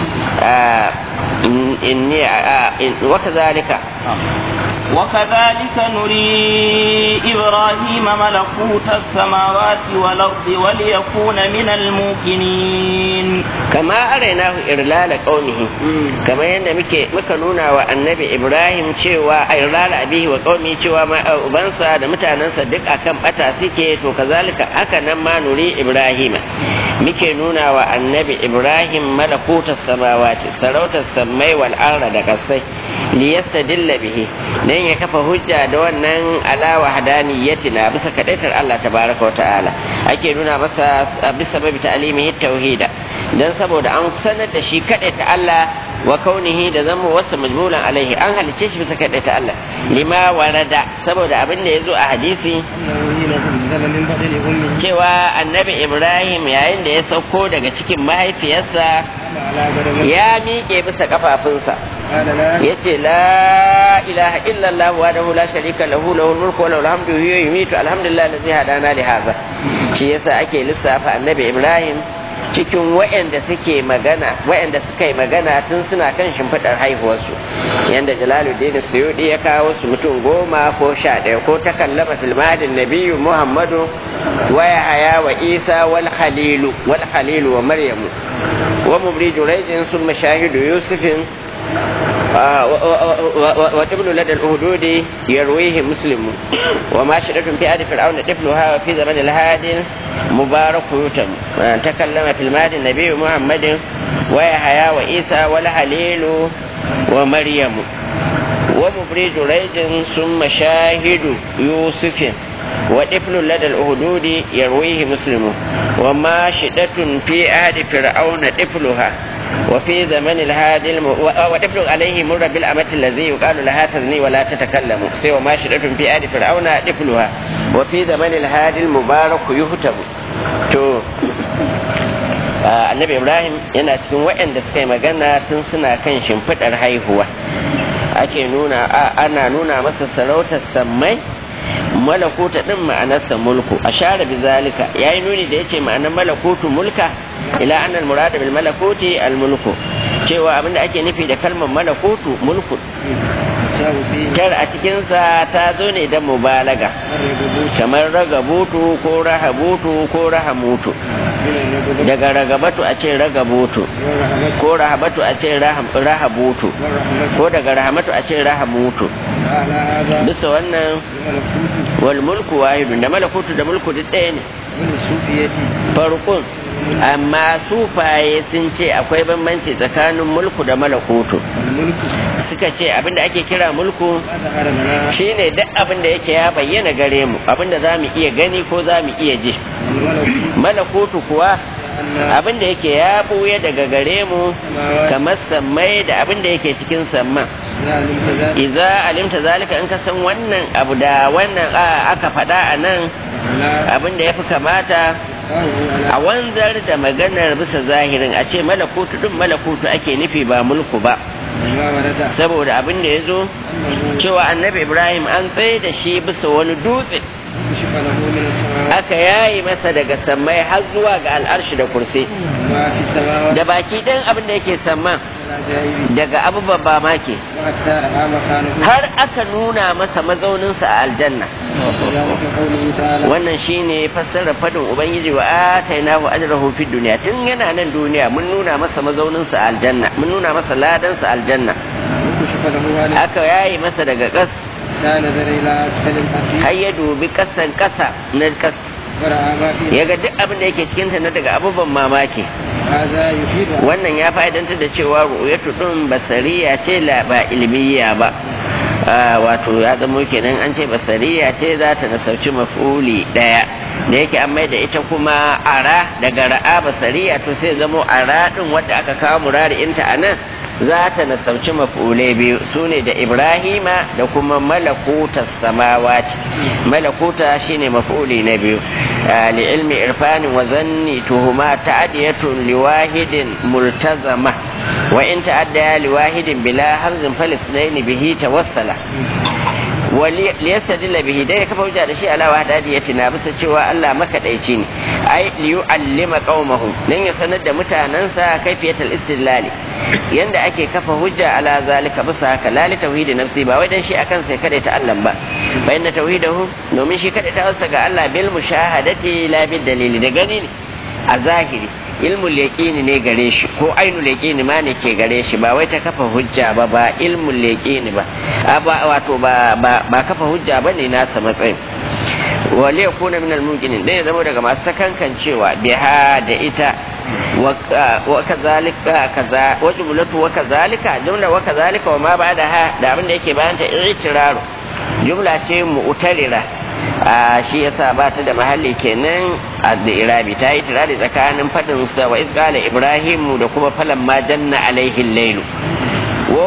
A: inni wa kazalika
B: وكذلك نري إبراهيم ملكوت السماوات والأرض وليكون من الموقنين
A: كما أريناه إرلال قومه كما يند مكا نونا والنبي إبراهيم شوى إرلال أبيه وقومه شوى ما أبنسى دمتاننسى دك أكم أتا سكيت وكذلك أكا نما نري إبراهيم muke nuna wa annabi ibrahim malakutar samawati sarautar sammai wal arda da kasai liyastadilla bihi dan ya kafa hujja da wannan ala wahdaniyatina bisa kadaitar Allah tabaraka wa ta'ala ake nuna masa bisa babi ta'limihi tauhida dan saboda an sanar da shi kadaita Allah wa kaunihi da zama wasa majmulan alaihi an halice shi bisa kaɗai ta Allah lima warada saboda abin da ya zo a hadisi cewa annabi ibrahim yayin da ya sauko daga cikin mahaifiyarsa ya miƙe bisa kafafunsa ya ce la ilaha illallah wa da la sharika lahu lahu mulku wa lahu alhamdu huwa yumitu alhamdulillah allazi hadana li hadha shi yasa ake lissafa annabi ibrahim cikin waɗanda suke magana waɗanda suka yi magana tun suna kan shimfiɗar haihuwarsu yadda jalaluddin suyudi ya kawo su mutum goma ko sha ɗaya ko ta kallama filmadin nabiyu muhammadu wa yahaya wa isa wal khalilu wal khalilu wa maryamu wa mubri jurayjin sun mashahidu yusufin وابن لدى الأهدود يرويه مسلم وما شرط في آل فرعون طفلها وفي زمن الهادي مبارك يتم تكلم في المهدي النبي محمد ويحيى وإيسى والهليل ومريم ومبري جريج ثم شاهد يوسف وطفل لدى الأهدود يرويه مسلم وما شدة في آل فرعون طفلها وفي زمن الهادي الم... وطفل عليه مر بالأمة الذي يقال لها تزني ولا تتكلم سوى ما شرط في آل فرعون طفلها وفي زمن الهادي المبارك يهتم تو annabi ibrahim yana cikin waɗanda suka yi magana tun suna kan shimfiɗar haihuwa ake nuna ana nuna masa sarautar sammai malakuta din ma'anarsa mulku a share bi zalika yayi nuni da yace ma'anar malakutu mulka ila anna al murad bil malakuti al mulku cewa abinda ake nufi da kalmar malakutu mulku tar a cikinsa ta zo ne da mubalaga kamar ragabutu ko rahabutu ko rahamutu daga ragabatu a ce ragabutu ko rahabatu a ce rahabutu ko daga rahamatu a ce rahamutu bisa wannan wal mulku wahidun da malakutu da mulku duk ɗaya ne farkon amma sufaye sun ce akwai bambanci tsakanin mulku da malakutu suka ce abinda ake kira mulku shine duk abinda yake ya bayyana gare mu abinda za mu iya gani ko za mu iya ji malakutu kuwa abinda yake ya buya daga gare mu kamar sammai da abinda yake cikin samman iza alimta zalika in ka san wannan abu da wannan aka faɗa a nan abinda ya fi kamata a wanzar da maganar bisa zahirin a ce malakutu ɗin malakutu ake nufi ba mulku ba saboda abin da ya zo cewa annabi ibrahim an tsaye da shi bisa wani dutse aka yayi masa daga sammai har zuwa ga al'arshi da kursi da baki ɗan abin da yake samman daga abubuwan ba make har aka nuna masa mazauninsa a aljanna wannan shine fassarar fadin ubangiji wa atainahu ajrahu fid dunya tun yana nan duniya mun nuna masa mazauninsa a aljanna mun nuna masa ladansa a aljanna aka yayi masa daga kas har ya dubi kasan kasa na kas ya ga duk abin da yake cikinta na daga abubuwan mamaki wannan ya fa'idantar da cewa ru'yatu din basariya ce la ba ilmiya ba wato ya zama kenan an ce basariya ce za ta nasauci mafuli daya da yake an mai da ita kuma ara daga ra'a basariya to sai zamo ara din wadda aka kawo murari'inta a nan za ta nasauci maf'ulai biyu su ne da ibrahima da kuma malakuta samawati malakuta shine maf'uli na biyu li ilmi irfanin wa zanni tuhuma ta'adiyatun liwahidin multazama wa in ta'adda liwahidin bila hamzin falisnaini bihi tawassala liyastadilla bihi dai kafa hujja da shi ala wahdadiyati na bisa cewa Allah makadaici ne ai liyu'allima qaumahu dan ya sanar da mutanansa kaifiyatul istidlali yanda ake kafa hujja ala zalika bisa haka la li tauhidi nafsi ba wai dan shi akan sai kada ta Allah ba fa inna tauhidahu domin shi kada ta wasa ga Allah bil mushahadati la bil dalili da gani ne a zahiri ilmul yaqini ne gare shi ko ainul yaqini ma ne ke gare shi ba wai ta kafa hujja ba ba ilmul yaqini ba wato ba ba kafa hujja bane nasa matsayin wale kuna min al-mumkinin dai zama daga masu sakankan cewa biha da ita wa kazalika kaza wa jumlatu wa kazalika jumla wa kazalika wa ma ba'da ha da abin da yake bayan ta i'tiraru jumla ce mu'tarira a shi yasa ba ta da mahalli kenan a da irabi ta yi tirari tsakanin fadin sa wa izqala ibrahim da kuma falan ma janna alaihi lailu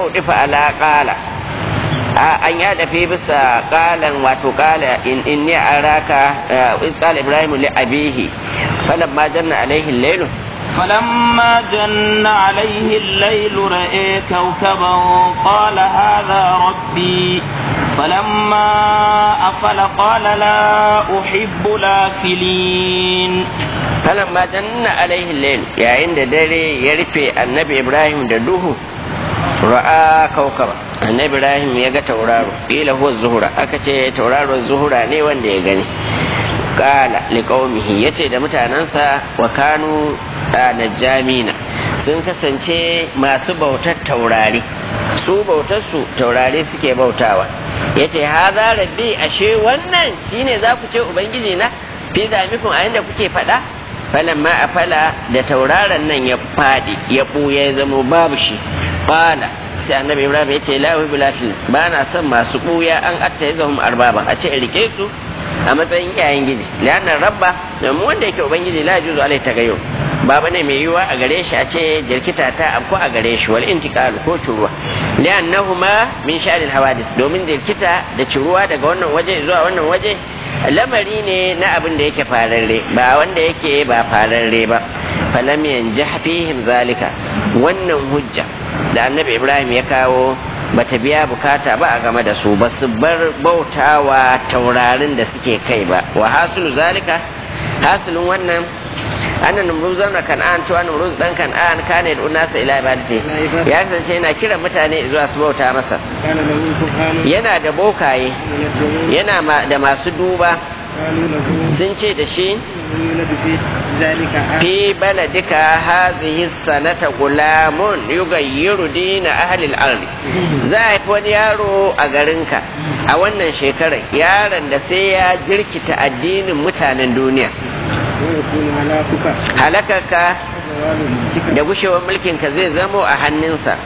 A: udifa ala qala an ya dafe bisa qalan wato qala in inni araka in qala ibrahim li abihi falamma janna alaihi al-layl
B: فلما جن عليه الليل رأى كوكبا قال هذا ربي فلما أفل قال لا أحب الآفلين
A: فلما جن عليه الليل يا عند دري يرفي النبي إبراهيم دلوه ra'a kaukaba annabi ibrahim ya ga tauraro ila huwa zuhura aka ce tauraro zuhura ne wanda ya gani kala liqaumihi yace da mutanansa wa kanu najamina sun kasance masu bautar taurari su bautar su taurari suke bautawa yace haza rabbi ashe wannan shine za ku ce ubangiji na fi zamikun a inda kuke faɗa falan ma a fala da tauraron nan ya faɗi ya ɓuya ya zama babu shi qala sai annabi ibrahim ya ce la bilafil ba na son masu ɓuya an atta ya zahum arbaba a ce rike su a matsayin iyayen gidi liannan rabba domin wanda yake ubangiji la juzu alai tagayyur ba bane mai yiwuwa a gare shi a ce jirkita ta afko a gare shi wal intiqal ko ciruwa li'annahuma min sha'anil hawadis domin jirkita da ciruwa daga wannan waje zuwa wannan waje lamari ne na abin da yake fararre ba wanda yake ba fararre ba falam yanjah fihim zalika wannan hujja da annabi ibrahim ya kawo bata biya bukata ba a game da su ba su bar bautawa taurarin da suke kai ba wa hasulu zalika hasilin wannan anna numruz na kan'an to anna numruz dan kan'an kana da unasa ila ibadati ya kasance yana kiran mutane zuwa su bauta masa yana da bokaye yana da masu duba sun ce da shi fi baladika hadhihi sanata gulamun yugayyiru dina ahli al za a haifi wani yaro a garinka a wannan shekarar yaron da sai ya jirkita addinin mutanen duniya halakarka da gushewar mulkinka zai zamo a hannunsa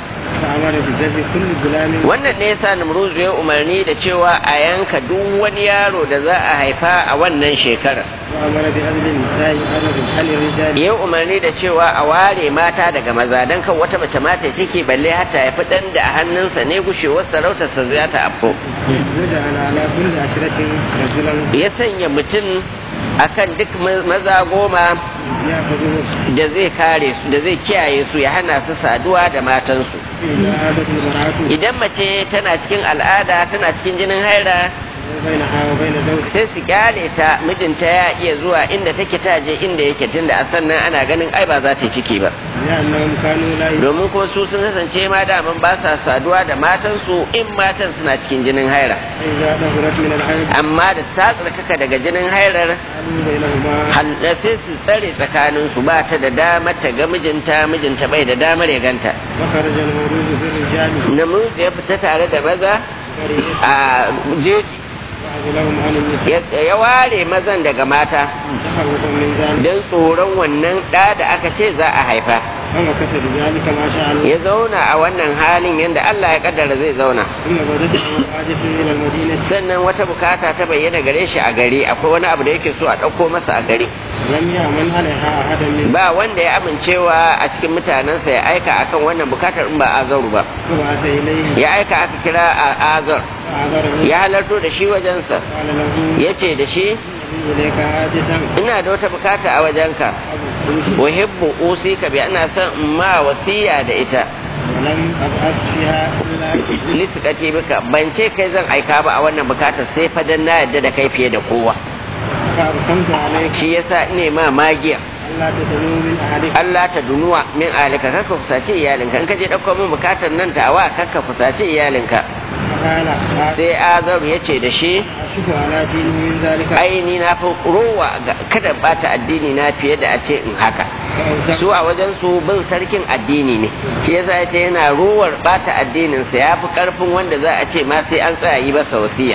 A: wannan ne yasa Namruzu ya umarni da cewa a yanka duk wani yaro da za a haifa a wannan shekarar ya umarni da cewa a ware mata daga maza don kan wata mace mata ciki balle hata haifi dan da a hannunsa ne gushewar sarautarsa za ta afko ya sanya mutum akan duk maza goma da zai kare su da zai kiyaye su ya hana su saduwa da matansu idan mace tana cikin al'ada tana cikin jinin haira sai su kyale ta mijinta ya iya zuwa inda take ta je inda yake tunda a sannan ana ganin ai ba za ta ciki ba domin ko su sun kasance ma daman ba sa saduwa da matansu in matan suna cikin jinin haira amma da ta tsarkaka daga jinin hairar sai su tsare tsakanin su ba ta da damar ta ga mijinta mijinta bai da damar ya ganta namiji ya fita tare da maza a jeji ya ware mazan daga mata don tsoron wannan ɗa da aka ce za a haifa ya zauna a wannan halin yadda Allah ya kaddara zai zauna sannan wata bukata ta bayyana gare shi a gari akwai wani abu da yake so a ɗauko masa a gari ba wanda ya amincewa a cikin mutanensa ya aika akan wannan bukatar in ba azaru ba ya aika aka kira a azar ya halarto da shi wajensa ya ce da shi ina da wata bukata a wajenka uhibbu usika bi ana son ma wasiya da ita lissukaci bika ban ce kai zan aika ba a wannan bukatar sai fadan na yadda da kai fiye da kowa shi yasa ne ma magiya Allah ta dunuwa min alika kaka fusace iyalinka in ka je ɗauko min bukatar nan ta awa kaka fusace iyalinka sai azaru ya ce da shi aini na fi rowa kada bata addini na fiye da a ce in haka su a wajen su bin sarkin addini ne shi yasa ya ce yana rowar bata addininsa ya fi karfin wanda za a ce ma sai an tsaya yi masa wasiya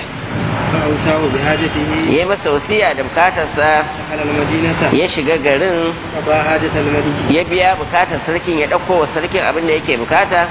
A: ya yi masa wasiya da bukatarsa ya shiga garin ya biya bukatar sarkin ya ɗauko wa sarkin abin da yake bukata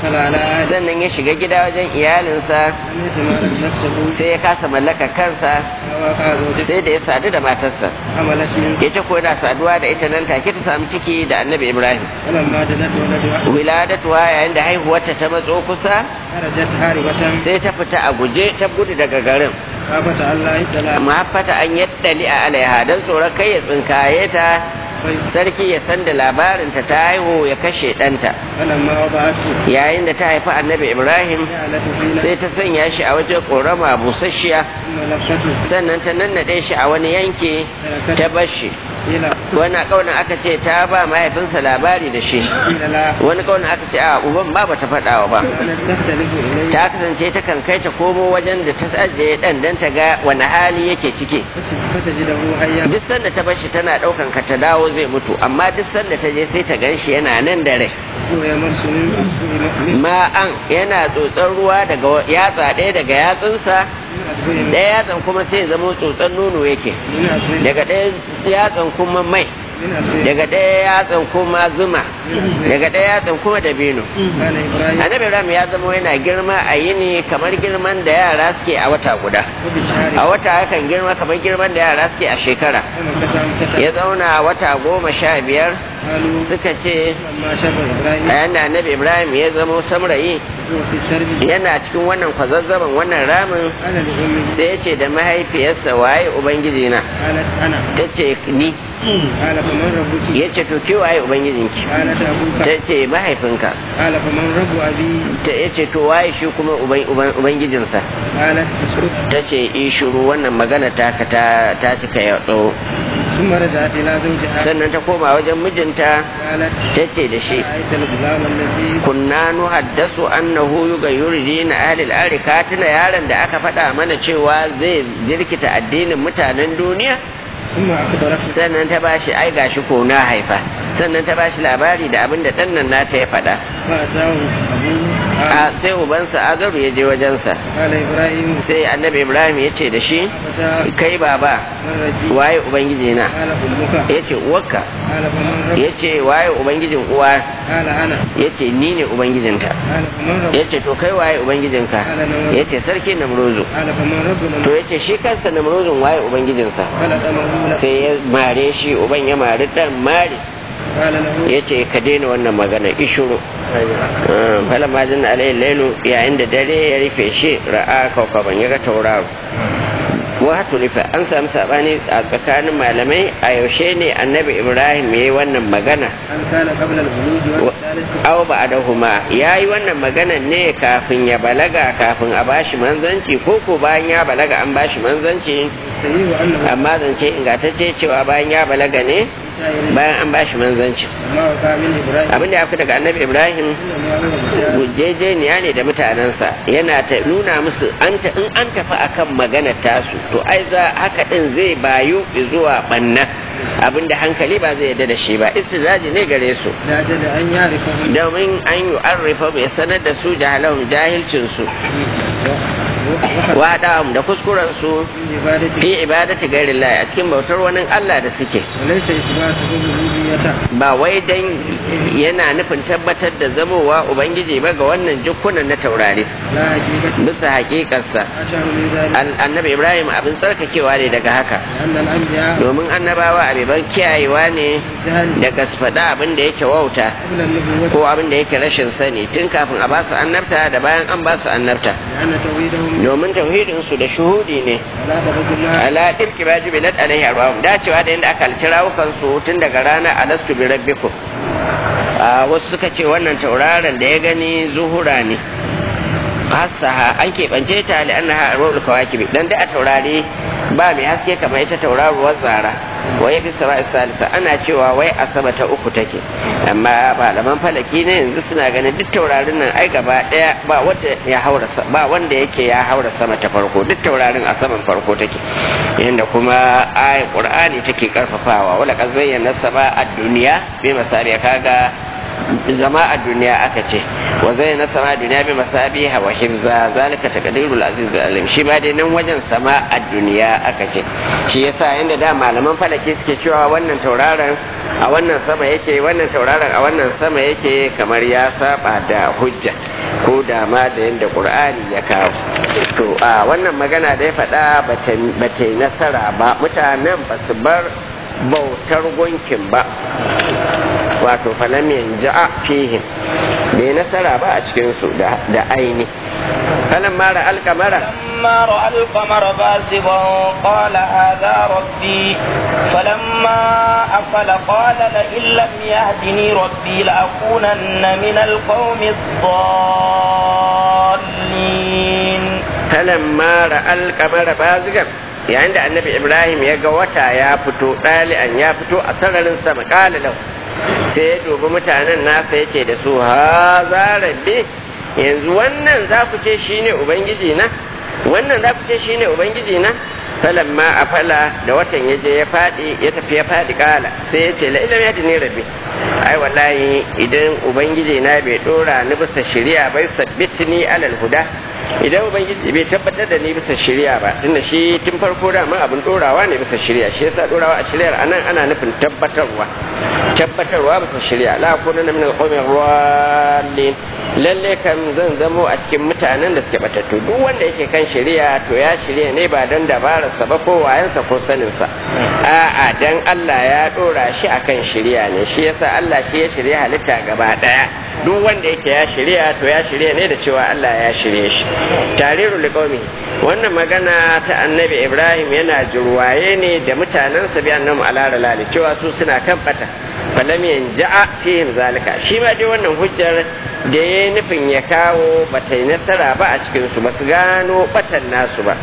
C: دخل على أهله
A: sannan ya shiga gida wajen iyalinsa
C: لم يتمالك نفسه
A: sai ya kasa mallaka kansa
C: ووقع زوجته
A: sai da ya sadu da matarsa
C: حملت منه
A: ita ko yana saduwa da ita nan take ta samu ciki da annabi ibrahim
C: فلما دنت ولدها
A: wiladatuwa yayin da haihuwarta ta matso kusa
C: خرجت هاربة
A: sai ta fita a guje ta gudu daga garin
C: خافت ألا يطلع
A: mafata an yaddali a alaiha don tsoron kai ya tsinkaye ta sarki ya san da labarinta ta haihu ya kashe ɗanta
C: فلما وضعته
A: yayin da ta haifi annabi ibrahim
C: جعلت في
A: sai ta sanya shi a wajen ƙorama busasshiya
C: ثم لفته
A: sannan ta nannaɗe shi a wani yanki ta bar shi
C: إلى
A: wani ƙaunin aka ce ta ba mahaifinsa labari da shi
C: قيل لا
A: wani ƙaunin aka ce a uban ba bata faɗawa ba
C: كانت تختلف إليه
A: ta kasance ta kan kai ta komo wajen da ta ajiye ɗan don ta ga wani hali yake ciki
C: فتجده حيا
A: duk sanda ta bar shi tana ɗaukan ka ta dawo zai mutu amma duk sanda ta je sai ta gan shi yana nan da rai
C: ويمس من أصبع من
A: ma'an yana tsotsar ruwa daga yatsa ɗaya daga yatsunsa
C: أصبع
A: ɗaya yatsan kuma sai ya zama tsotsar nono yake
C: من أصبع
A: daga ɗaya yatsan kuma mai
C: من أصبع
A: daga ɗaya yatsan kuma zuma daga ɗaya yatsan kuma dabino
C: قال إبراهيم
A: annabi ibrahim ya zama yana girma a yini kamar girman da yara suke a wata guda
C: وبشهر
A: a wata yakan girma kamar girman da yara suke a shekara
C: فمكث أمكث
A: ya zauna wata goma sha biyar
C: قالوا
A: suka ce
C: لما شاب إبراهيم
A: a yanda annabi ibrahim ya zama samrayi
C: هو في التربية
A: yana cikin wannan kwazazzaban wannan ramin
C: قال لأمه
A: sai ya ce da mahaifiyarsa waye ubangiji na
C: قالت أنا
A: ta ce ni
C: قال فمن ربك
A: ya ce to ke waye ubangijinki
C: قالت أبوك
A: ta ce mahaifinka
C: قال فمن رب أبي
A: ta ya ce to waye shi kuma uban- uban- ubangijinsa
C: قالت اسكت
A: ta ce i shuru wannan magana taka ta ta cika ya tsawo
C: ثم رجعت إلى زوجها
A: sannan ta koma wajen mijinta
C: قالت
A: ta ce da shi
C: رأيت الغلام الذي
A: kunna nuhaddasu annahu yughayyiru din ahli al ka tuna yaron da aka faɗa mana cewa zai jirkita addinin mutanen duniya
C: ثم أخبرته
A: sannan ta bashi ai gashi ko na haifa sannan ta bashi labari da abin da ɗan nan nata ya faɗa
C: فأتاه أبوه قال,
A: a sai ubansa agaru ya je wajensa
C: قال إبراهيم
A: sai annabi ibrahim ya ce da shi
C: فتاه
A: kai baba
C: من رجي
A: waye ubangiji na
C: قال أمك
A: ya ce uwarka
C: قال فمن رب
A: ya ce waye ubangijin uwa
C: قال أنا
A: ya ce ni ne ubangijinta
C: قال فمن رب
A: ya ce to kai waye ubangijinka ya ce sarki namrozu
C: قال فمن ربنا
A: to ya ce shi kansa namrozin waye ubangijinsa
C: فلطمه له
A: sai ya mare shi uban ya mari dan mari
C: قال له
A: ya ce ka daina wannan magana ishuru fala majin alayhi lailu yayin da dare ya rufe shi ra'a kaukaban ya ga tauraro wa rufe an samu sabani a tsakanin malamai a yaushe ne annabi ibrahim ya yi wannan magana
C: هل كان قبل البلوغ والثالث
A: aw ba'dahuma yayi wannan magana ne kafin ya balaga kafin a bashi manzanci ko ko bayan ya balaga an bashi manzanci
C: صحيح أنه
A: amma zance ingantacce cewa bayan ya balaga ne
C: شاعر
A: bayan an bashi manzanci
C: ما وقع من إبراهيم
A: abin da ya fi daga annabi ibrahim
C: إنما هو بشار
A: gujejeniya ne da mutanensa yana ta nuna musu an ta in an tafi akan maganar tasu to ai za haka din zai bayu zuwa banna abin da hankali ba zai yarda da shi ba istizaji ne gare su
C: لأجل أن يعرفه
A: domin an yi arrifa bai sanar da su jahalahum jahilcinsu waɗam da kuskurensu
C: من عبادته
A: fi ibadati gairin lahi a cikin bautar wani Allah da suke
C: وليس إثباته الربوبية
A: ba wai dan yana nufin tabbatar da zamowa ubangiji ba ga wannan jukkunan na taurari
C: لا حقيقة
A: bisa haƙiƙarsa
C: أشعر من ذلك
A: An- annabi ibrahim abin tsarkakewa ne daga haka
C: أن الأنبياء
A: domin annabawa abiban kiyayewa ne
C: جهل
A: daga su faɗa abin da yake wauta
C: قبل النبوة
A: ko abin da yake rashin sani tun kafin a basu annabta da bayan an basu annabta
C: لأن توحيدهم
A: domin tauhidinsu da shuhudi ne
C: على درجة الله
A: ala ɗirki ba jubi lat alaihi arba'um dacewa da inda aka halci rawukan su tun daga rana alastu bi rabbikum a wasu suka ce wannan tauraron da ya gani zuhura ne hasaha an keɓance ta li annaha arwul kawakibi dan da a taurari ba mai haske kamar ita tauraruwar zara wa ya fi sama salisa ana cewa wai asaba ta uku take amma malaman falaki ne yanzu suna ganin duk taurarin nan ai gaba daya ba wanda ya haura sa- ba wanda yake ya haura sama ta farko duk taurarin a saman farko take yanda kuma ayat qur'ani take karfafawa wala qad zayyana sama ad-dunya bi masabiya kaga zama a duniya aka ce wa zai na sama duniya bi masabiha wa hifza zalika taqdirul aziz alim shi ma dai nan wajen sama a duniya aka ce shi yasa inda da malaman falaki suke cewa wannan tauraron a wannan sama yake wannan tauraron a wannan sama yake kamar ya saba da hujja ko da ma da yadda qur'ani ya kawo to a wannan magana da ya faɗa ba ta yi nasara ba mutanen ba su bar bautar gunkin ba wato falam yanja'a fihim bai nasara ba a cikinsu da aini falan mara alkamara
B: فلما رأى القمر بازغا قال هذا ربي فلما أفل قال لئن لم يهدني ربي لأكونن من القوم الضالين
A: فلما رأى القمر بازغا yayin da annabi ibrahim ya ga wata ya fito ɗali'an ya fito a sararin sama ƙala lau sai ya dubi mutanen nasa ya ce da su ha za rabbi yanzu wannan za ku ce shine ubangiji na wannan za ku ce shine ubangiji na falamma a fala da watan ya je ya faɗi ya tafi ya faɗi ƙala sai ya ce la'ilam ya ne rabbi ai wallahi idan ubangiji na bai ɗora ni bisa shari'a bai sabbitni alal huda idan ubangiji bai tabbatar da ni bisa shari'a ba tunda shi tun farko da man abin dorawa ne bisa shari'a shi yasa dorawa a shari'ar anan ana nufin tabbatarwa tabbatarwa bisa shari'a la kuna min al-qawmi rallin lalle kan zan zamo a cikin mutanen da suke batattu duk wanda yake kan shari'a to ya shirya ne ba don dabararsa ba ko wayansa ko saninsa a'a dan Allah ya dora shi akan shari'a ne shi yasa Allah shi ya shirya halitta gaba daya duk wanda yake ya shirya to ya shirya ne da cewa Allah ya shirye shi tariru liqaumi wannan magana ta annabi Ibrahim yana jirwaye ne da mutanen sa bi annabi ala lali cewa su suna kan bata falam yanja'a fihim zalika shi ma dai wannan hujjar da ya nufin ya kawo bata yi nasara ba a cikin su ba su gano batan nasu ba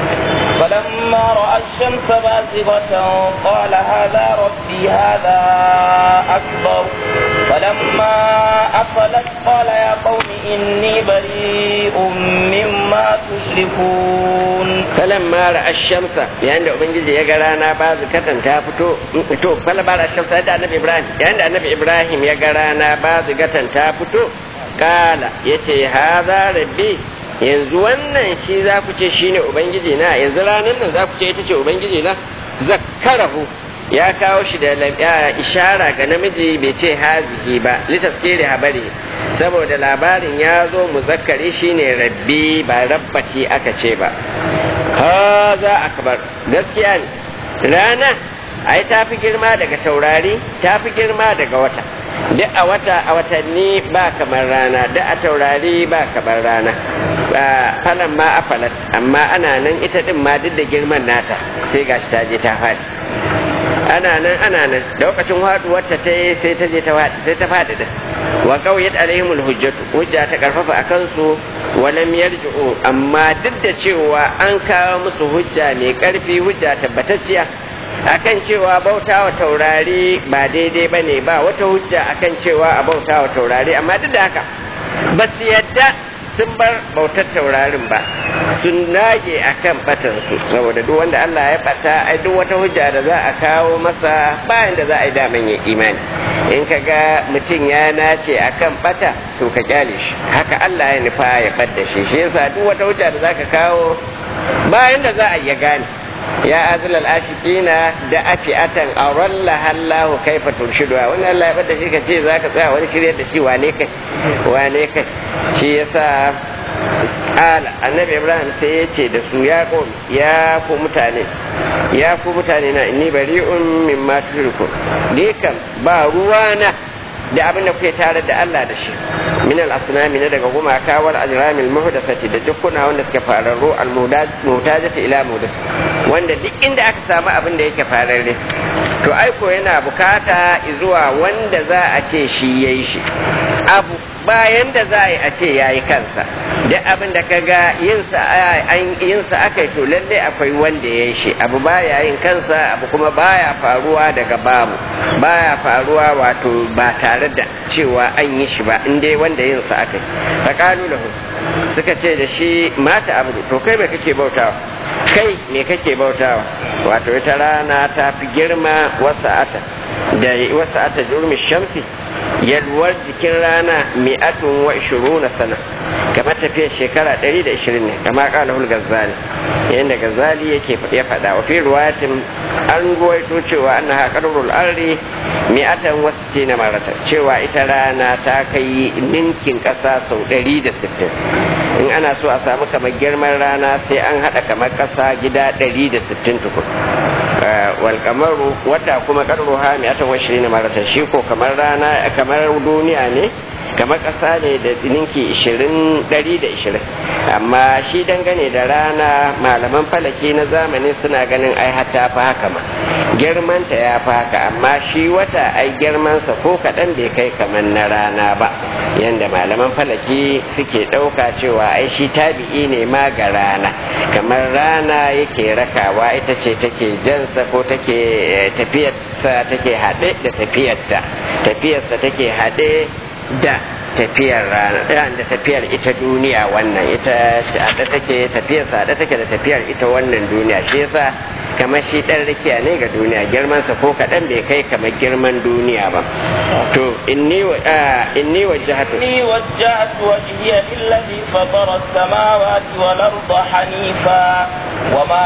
B: فلما رأى الشمس بازغة قال هذا ربي هذا أكبر فلما أفلت قال يا قوم إني بريء مما تشركون
A: فلما رأى الشمس يعني أبنجي يقرانا بازغة تافتو تو فلما رأى الشمس هذا النبي إبراهيم يعني النبي إبراهيم يقرانا بازغة تافتو قال يتي هذا ربي yanzu wannan shi za ku ce shi ne ubangiji na yanzu ranar nan za ku ce ita ce ubangiji na zakkarahu ya kawo shi da ishara ga namiji bai ce hazihi ba litaskiri habari saboda labarin ya zo muzakkari shine rabbi ba rabbati aka ce ba haza akbar gaskiya ne rana ai ta fi girma daga taurari ta fi girma daga wata duk a wata a watanni ba kamar rana duk a taurari ba kamar rana falan ma afalat amma ana nan ita din ma duk da girman nata sai gashi ta je ta faɗi ana nan ana nan da lokacin haduwar ta ta sai ta je ta faɗi sai ta faɗi da wa qawyat alaihimul hujjatu hujja ta karfafa akan su walam yarji'u amma duk da cewa an kawo musu hujja mai karfi hujja tabbatacciya akan cewa bauta wa taurari ba daidai ba ne ba wata hujja akan cewa a bauta wa taurari amma duk da haka ba su yadda sun bar bautar taurarin ba sun nage akan batansu saboda duk wanda Allah ya bata ai duk wata hujja da za a kawo masa bayan da za a yi daman ya imani in ka ga mutum ya nace akan bata to ka kyale shi haka Allah ya nufa ya fadda shi shi yasa duk wata hujja da za ka kawo bayan da za a iya gane ya azul al-ashiqina da afi'atan aralla hallahu kaifa turshiduha wannan Allah ya bada shi ka ce zaka tsaya wani shirye da shi wane kai wane kai shi yasa ala annabi ibrahim sai ya ce da su ya qom ya ku mutane ya ku mutane na inni bari'un mimma tushriku ni kam ba ruwana da abin da kuke tare da Allah da shi min al-asnami na daga gumaka wal ajramil muhdathati da dukkuna wanda suke fararru al mutajati ila mudas wanda duk inda aka samu abin da yake fararre to aiko yana bukata zuwa wanda za a ce shi yayi shi abu bayan da za a yi a ce yayi kansa duk abin da kaga yinsa yinsa aka to lalle akwai wanda ya yi shi abu baya yin kansa abu kuma baya faruwa daga babu baya faruwa wato ba tare da cewa an yi shi ba in dai wanda yinsa aka yi faƙalu lahu suka ce da shi mata abu to kai me kake bautawa kai me kake bautawa wato ita rana ta fi girma wasa'ata da wasa'ata jurmi shamsi yalwar jikin rana mi'atun wa ishiruna sana kamar tafiyar shekara 120 ne kama kala hul gazzali yadda gazzali yake ya faɗa wa fi ruwayatin an ruwaito cewa an ha qarrul arri mi'atan wa sittina marata cewa ita rana ta kai ninkin ƙasa sau 160 in ana so a samu kamar girman rana sai an haɗa kamar ƙasa gida 160 tukun wal kamaru wata kuma qarruha mi'atan wa 20 marata shi ko kamar rana kamar duniya ne kamar ƙasa ne da ninki ishirin ɗari da ishirin amma shi dangane da rana malaman falaki na zamani suna ganin ai hatta fa haka ma girmanta ya fi haka amma shi wata ai girmansa ko kaɗan bai kai kamar na rana ba yanda malaman falaki suke ɗauka cewa ai shi tabi'i ne ma ga rana kamar rana yake rakawa ita ce take jansa ko take tafiyarsa take haɗe da tafiyarta tafiyarsa take haɗe da tafiyar rana da tafiyar ita duniya wannan ita da take tafiyar sa da take da tafiyar ita wannan duniya shi yasa kamar shi dan rikiya ne ga duniya girman sa ko kadan bai kai kamar girman duniya ba to inni wa inni wajjahtu
B: inni wajjahtu wajhiya lillazi fatara as-samawati wal arda hanifa wama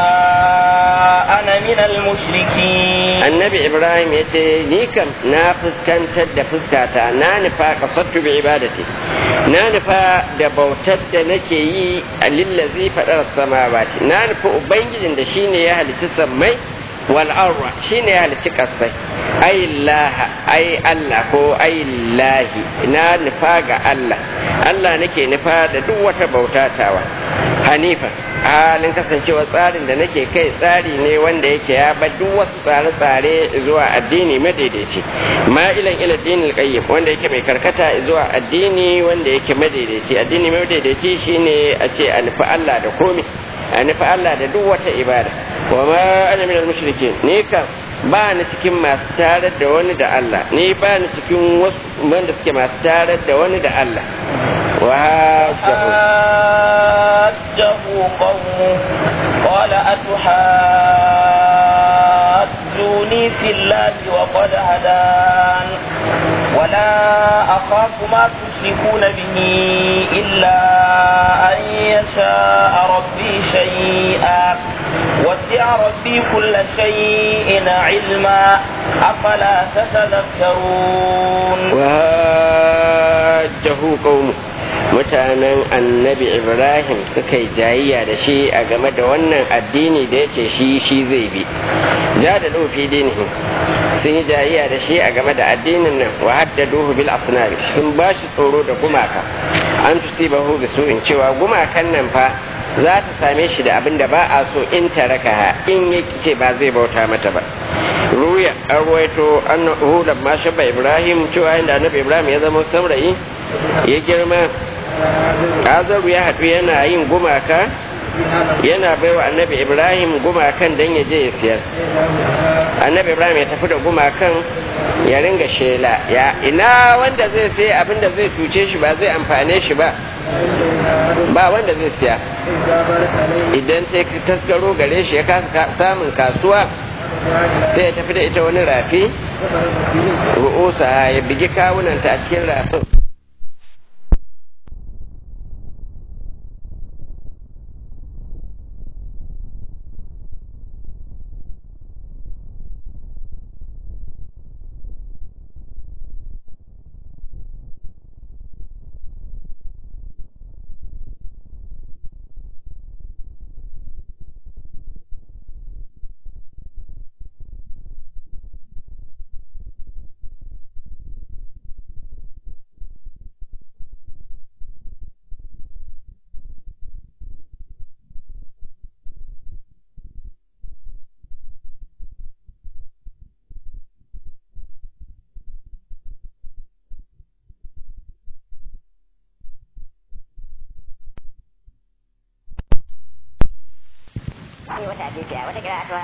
B: ana min al-mushrikin
A: annabi ibrahim yace ni kam na fuskantar da fuskata na nufa qasattu bi ibadati na nufa da bautar da nake yi a lillazi faɗar samawati na nufa ubangijin da shine ya halitta sammai wal arwa shine ya halitta kasai ai laha ai Allah ko ai lahi na nufa ga Allah Allah nake nufa da duk wata bauta tawa hanifa halin kasancewa tsarin da nake kai tsari ne wanda yake ya bar duk wasu tsare-tsare zuwa addini madaidaici ma'ilan ila dinil qayyim wanda yake mai karkata zuwa addini wanda yake madaidaici addini madaidaici shine a ce a nufi Allah da komai a nufi Allah da duk wata ibada wa ma ana min al-mushrikin ni kam ba ni cikin masu tarar da wani da Allah ni ba ni cikin wasu wanda suke masu tarar da wani da Allah wa
B: حاجه قومه قال أتحاجوني في الله وقد هدان ولا أخاف ما تشركون به إلا أن يشاء ربي شيئا وسع ربي كل شيء علما أفلا تتذكرون
A: وهاجه قومه mutanen annabi ibrahim suka yi jayayya da shi a game da wannan addini da ya ce shi shi zai bi ja da ɗofi dinihi sun yi jayayya da shi a game da addinin nan wa haddaduhu bil asnari sun ba shi tsoro da gumaka an tusibahu bi su'in cewa gumakan nan fa za ta same shi da abin da ba a so in taraka in ya ce ba zai bauta mata ba ruya an ruwaito annahu da ma shabba ibrahim cewa inda annabi ibrahim ya zama saurayi ya girma azaru ya haɗu yana yin gumaka yana baiwa annabi ibrahim gumakan don ya je ya siyar annabi ibrahim ya tafi da gumakan ya ringa shela ya ina wanda zai sai abin da zai cuce shi ba zai amfane shi ba ba wanda zai siya idan sai taskaro gare shi ya kasa samun kasuwa sai ya tafi da ita wani rafi ru'usa ya bigi kawunanta a cikin rafin
D: wata hadisiya wata kira atwa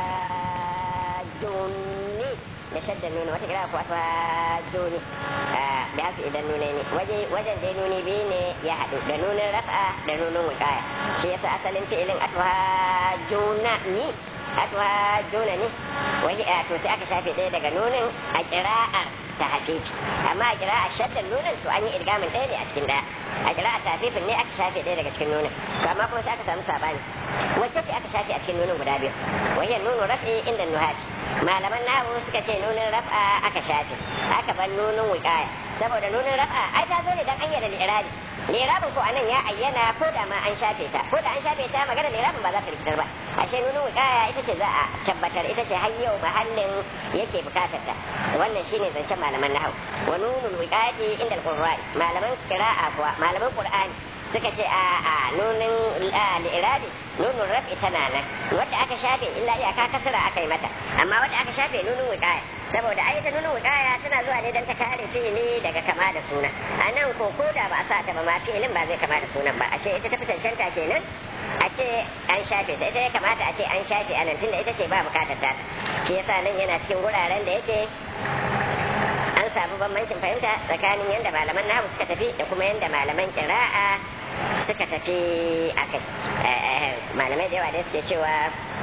D: joni da shadda nuna wata kira ko atwa joni da haka idan nuna ne wajen dai nuni biyu ne ya haɗu da nunin rafa da nunin wukaya shi yasa asalin fi'ilin atwa jona ni atwa jona ne wani to sai aka shafe ɗaya daga nunin a kira'ar ta hafifi amma a kira a shaddan nunin to an yi idgamin ɗaya ne a cikin ɗaya a kira a tafifin ne aka shafe ɗaya daga cikin nunin to amma kuma sai aka samu sabani wacce ce aka shafe a cikin nunin guda biyu wajen nunu rafi inda nuhati malaman nahu suka ce nunin raf'a aka shafe aka bar nunin wuƙaya saboda nunin raf'a ai ta zo ne dan ayyana li'irabi lirabin ko anan ya ayyana ko da ma an shafe ta ko da an shafe ta magana lirabin ba za ta rikitar ba ashe nunin wuƙaya ita ce za a tabbatar ita ce har yau mahallin yake bukatar ta wannan shine zancen malaman nahu wa nunul wiqayati inda al-qurra'i malaman qira'a kuwa malaman qur'ani suka ce a a nunin li'irabi nunin raf'i tana nan wadda aka shafe illa iyaka kasara aka yi mata amma wadda aka shafe nunin wiqaya saboda ai ta nunin wiqaya tana zuwa ne don ta kare fi'ili daga kama da suna a nan ko ko da ba a sa ta ba ma fi'ilin ba zai kama da sunan ba a ce ita ta fi cancanta kenan a ce an shafe ta ita ya kamata a ce an shafe a nan tunda ita ce ba bukatar ta shi yasa nan yana cikin wuraren da yake an samu bambancin fahimta tsakanin yadda malaman nahu suka tafi da kuma yadda malaman kira'a suka tafi a kai malamai da yawa da suke cewa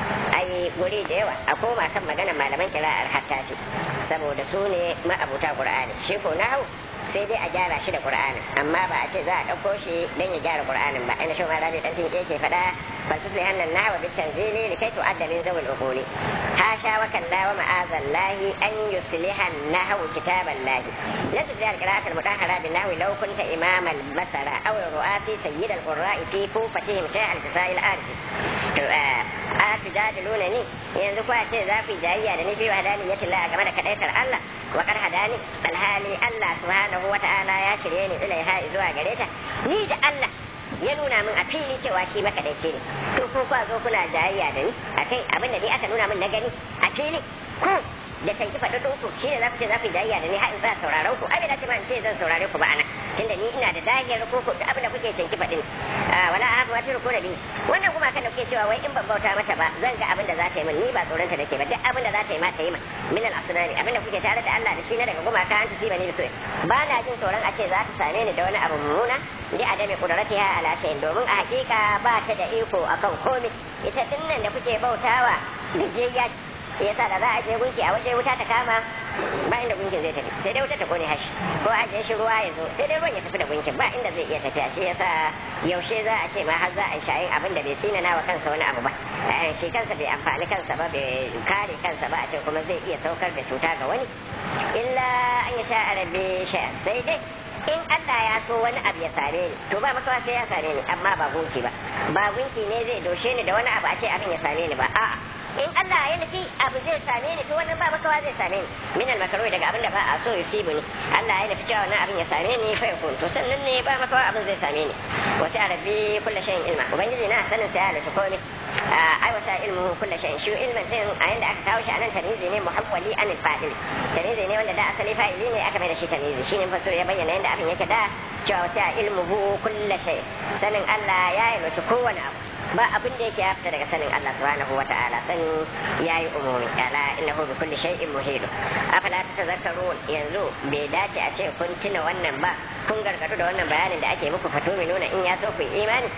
D: ai guri da yawa a koma kan magana malaman kira'ar hattafi saboda su ne ma'abuta qur'ani shi ko nahu sai dai a gyara shi da qur'anin amma ba a ce za a ɗauko shi dan ya gyara qur'anin ba ina shi ma rabi dan tinke ke faɗa falsufli hannan nahwa bi tanzili likai tu'adda min zawil uquli hasha wa kalla wa ma'azallahi an yusliha an-nahwu kitaballahi la tujal qira'at al-mutahhara bin nahwi law kunta imam al-basara aw ru'ati sayyid al-qurra'i fi kufatihim shay'a al-tisai al-arif to a tujadiluna ni yanzu kuwa ce za ku jayayya da ni fi wahdaniyatillah game da kadaitar Allah wa kar hadani alhali Allah subhanahu wa ta'ala ya shirye ni ilaiha zuwa gare ta ni da Allah ya nuna min a fili cewa shi makadaici ne to ko kwa zo kuna jayayya da ni akai abin da ni aka nuna min na gani a fili ko da tanki faɗi ɗinku shi ne za ku ce za ku jayayya da ni har in za sauraron ku abin da ce ma in ce zan saurare ku ba ana tunda ni ina da dagiyar ko ku abin da kuke tanki faɗin wala a haka wata ko da bi wannan kuma kan da kuke cewa wai in ban bauta mata ba zan ga abin da za ta yi min ni ba tsoronta nake ba duk abin da za ta yi ma ta yi min min al asnani abin da kuke tare da Allah da shi na daga gumaka an tusiba ni bisu ba na jin tsoron a ce za ta same ni da wani abu mummuna li adami qudratiha ala shay'in domin a hakika ba ta da iko akan komai ita dinnan da kuke bautawa gajiyayya yasa da za a je gunki a waje wuta ta kama ba inda gunkin zai tafi sai dai wuta ta kone hashi ko a je shi ruwa ya zo sai dai ruwan ya tafi da gunkin ba inda zai iya tafiya shi yasa yaushe za a ce ma har za a yi shayin abin da bai tsinana wa kansa wani abu ba shi kansa bai amfani kansa ba bai kare kansa ba a ce kuma zai iya saukar da cuta ga wani illa an yi sha arabe sha sai dai in Allah ya so wani abu ya same ni to ba makawa sai ya same ni amma ba gunki ba ba gunki ne zai doshe ni da wani abu a ce abin ya same ni ba a'a in Allah ya nufi abu zai same ni to wannan ba makawa zai same ni min al makaruhi daga abin da ba a so yusibu ni Allah ya nufi cewa wannan abin ya same ni fa yakun to sannan ne ba makawa abin zai same ni wa ta rabbi kullu shay'in ilma ubangiji na sanin sai Allah komai ai wata ilmu kullu shay'in shi ilmin din a yanda aka kawo shi anan tanizi ne muhawwali an fa'il tanizi ne wanda da asali fa'ili ne aka mai da shi tanizi shine fasir ya bayyana yanda abin yake da cewa wata ilmuhu kullu shay sanin Allah ya yi mutu kowane abu ba abin da yake fita daga sanin Allah subhanahu wa ta'ala sanin yayi umumi ala innahu bi kulli shay'in muhit afala tatazakkarun yanzu bai dace a ce kun tuna wannan ba kun gargadu da wannan bayanin da ake muku fato mai nuna in ya so ku imani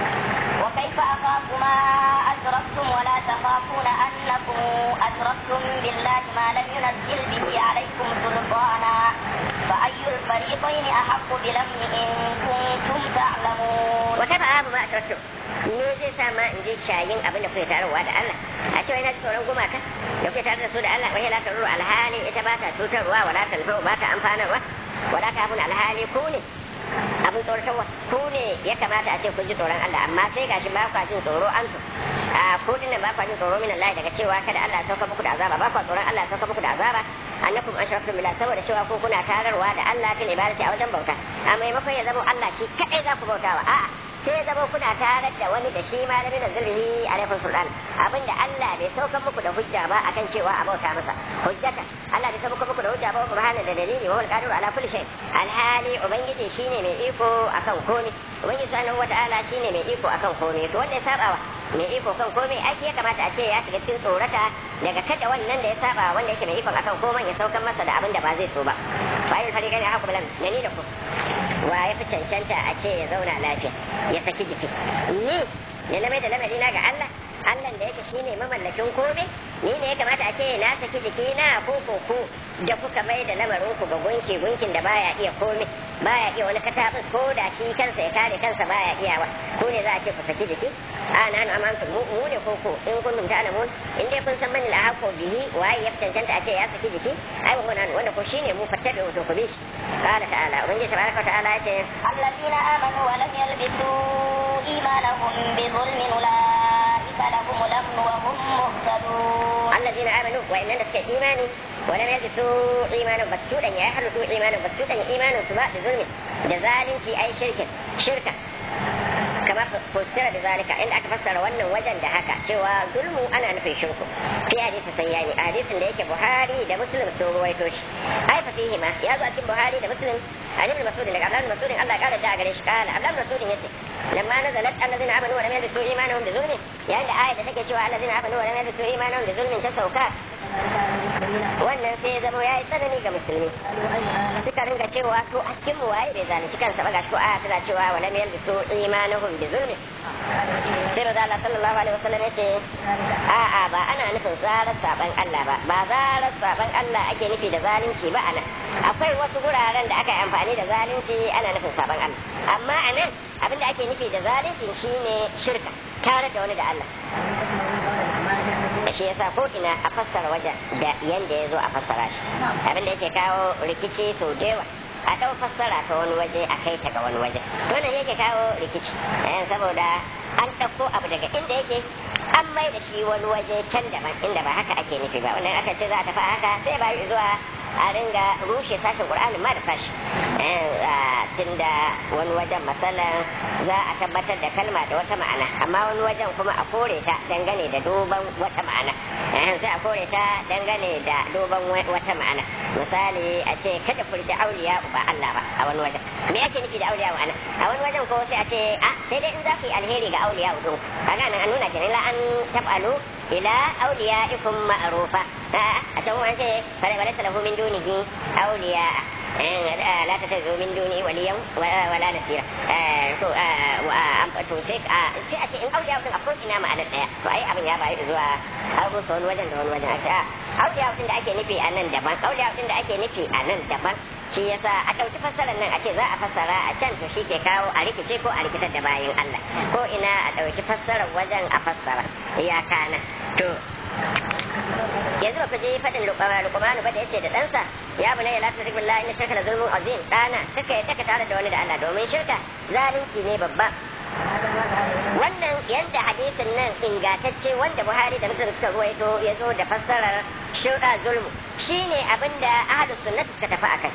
E: وكيف أخاف ما أشركتم ولا تخافون أنكم أشركتم بالله ما لم ينزل به عليكم سلطانا فأي الفريقين أحق بالأمن إن كنتم تعلمون
D: وكيف أخاف ما أشركتم me zai sa ma in je shayin abin da kuke tarowa da Allah a cewa ina tsoron gumaka da kuke tare da su da Allah wai la taruru alhali ita ba ta cutarwa wala talfa ba ta amfanarwa wala ta abun alhali ku ne abin tsoratarwa ku ne ya kamata a ce kun ji tsoron Allah amma sai gashi ba kwa jin tsoro an su a ku dinnan ba kwa jin tsoro min Allah daga cewa kada Allah ya sauka muku da azaba ba kwa tsoron Allah ya sauka muku da azaba annakum ashraktum billah saboda cewa ku kuna tararwa da Allah fil ibadati a wajen bauta a maimakon ya zama Allah shi kadai za ku bautawa a'a sai ya zama kuna tarar da wani da shi malami da zulhi alaikum sultan abinda Allah bai sauka muku da hujja ba akan cewa a bauta masa hujjata Allah bai sauka muku da hujja ba burhana da dalili wa qadiru ala kulli shay alhali ubangiji shine mai iko akan komai ubangiji subhanahu wataala shine mai iko akan komai to wanda ya sabawa mai iko kan komai ai ya kamata a ce ya shiga cikin tsorata daga kada wannan da ya saba wanda yake mai iko akan komai ya saukan masa da abin da ba zai so ba fa ayyul fariqaini haqqu bilam ni da ku wa ya fi cancanta a ce ya zauna lafiya ya saki jiki ni ne na mai da lamari na ga Allah Allah da yake shine mamallakin komai ni ne ya kamata a ce na saki jiki na ko ko ku da kuka mai da lamarin ku ga gunki gunkin da baya iya komai baya iya wani katabus ko da shi kansa ya kare kansa baya iyawa ko ne za a ce ku saki jiki a na na amantu mu mu ne ko ko in kun ta alamun in dai kun san mani alhaqo bihi waye ya cancanta a ce ya saki jiki ai wa wannan wanda ko shine mu fattabe wato ku bi shi qala ta'ala ubangiji tabaraka wa ta'ala yace
E: الذين آمنوا ولم يلبسوا إيمانهم بظلم أولئك لهم الأمن وهم مهتدون
D: الذين امنوا وان لك ايماني ولم يلبسوا ايمانهم بسوطا يحلفوا ايمانهم بسوطا ايمانهم سواء بظلم جزال في اي شركه شركه كما فسر بذلك ان اكفسر wannan wajen da haka cewa zulmu ana nufin shirku fi hadisi sayyani hadisin da yake buhari da muslim sun ruwaito shi ai fa fihi ma ya zo a cikin buhari da muslim an ibn mas'ud daga abdullah mas'ud Allah ya kara da gare shi kala abdullah mas'ud yace lamma nazalat alladhina amanu wa lam yalbisu imanuhum bi zulmin yayin da ayat da take cewa alladhina amanu wa lam yalbisu imanuhum bi zulmin ta sauka wannan sai ya zama ya yi tsanani ga musulmi suka ringa cewa to a cikin mu waye bai zalunci kansa ba gashi ko aya tana cewa wa lam yalbisu imanuhum bi zulmin sai da Allah sallallahu alaihi wasallam yace a a ba ana nufin zarar saban Allah ba ba zarar saban Allah ake nufi da zalunci ba anan akwai wasu guraren da aka yi amfani da zalunci ana nufin saban Allah amma anan abin da ake nufi da zalunci shine shirka tare da wani da Allah shi yasa ko ina a fassara wajen da yanda ya zo a fassara shi abin da yake kawo rikici sau da yawa a ɗau fassara ta wani waje a kai ta ga wani waje wannan yake kawo rikici saboda an ɗauko abu daga inda yake an mai da shi wani waje can daban inda ba haka ake nufi ba wannan aka ce za a tafi haka sai ba zuwa a ringa rushe sashen qur'ani ma da sashi tunda wani wajen masalan za a tabbatar da kalma da wata ma'ana amma wani wajen kuma a kore ta dangane da duban wata ma'ana sai a kore ta dangane da duban wata ma'ana misali a ce kada furta auliya ba Allah ba a wani wajen me ake nufi da auliya ana a wani wajen ko sai a ce a sai dai in za ku yi alheri ga auliya din kaga nan an nuna kenan la an tabalu ila auliya'ikum ma'rufa a can wani ce fara wala lahu min dunihi auliya لا تتخذوا من دوني وليا ولا نصيرا to to sai sai a ce in auliya din akwai ina ma'anar daya to ai abin ya bayi zuwa har musu wani wajen da wani wajen a ce auliya din da ake nufi a nan daban auliya din da ake nufi a nan daban shi yasa a ɗauki fassarar nan a ce za a fassara a can to shi ke kawo a rikice ko a rikitar da bayan Allah ko ina a ɗauki fassarar wajen a fassara iyaka nan to yanzu ba ku je faɗin lukumanu ba da yace da ɗansa ya bu ne ya lafi rikin la inna shirka da zulmun azim ɗana kaka ya taka tare da wani da Allah domin shirka zalunci ne babba wannan yadda hadisin nan ingantacce wanda Buhari da Muslim suka ruwaito ya zo da fassarar shirka zulmu shine abinda ahlus sunnah suka tafi akai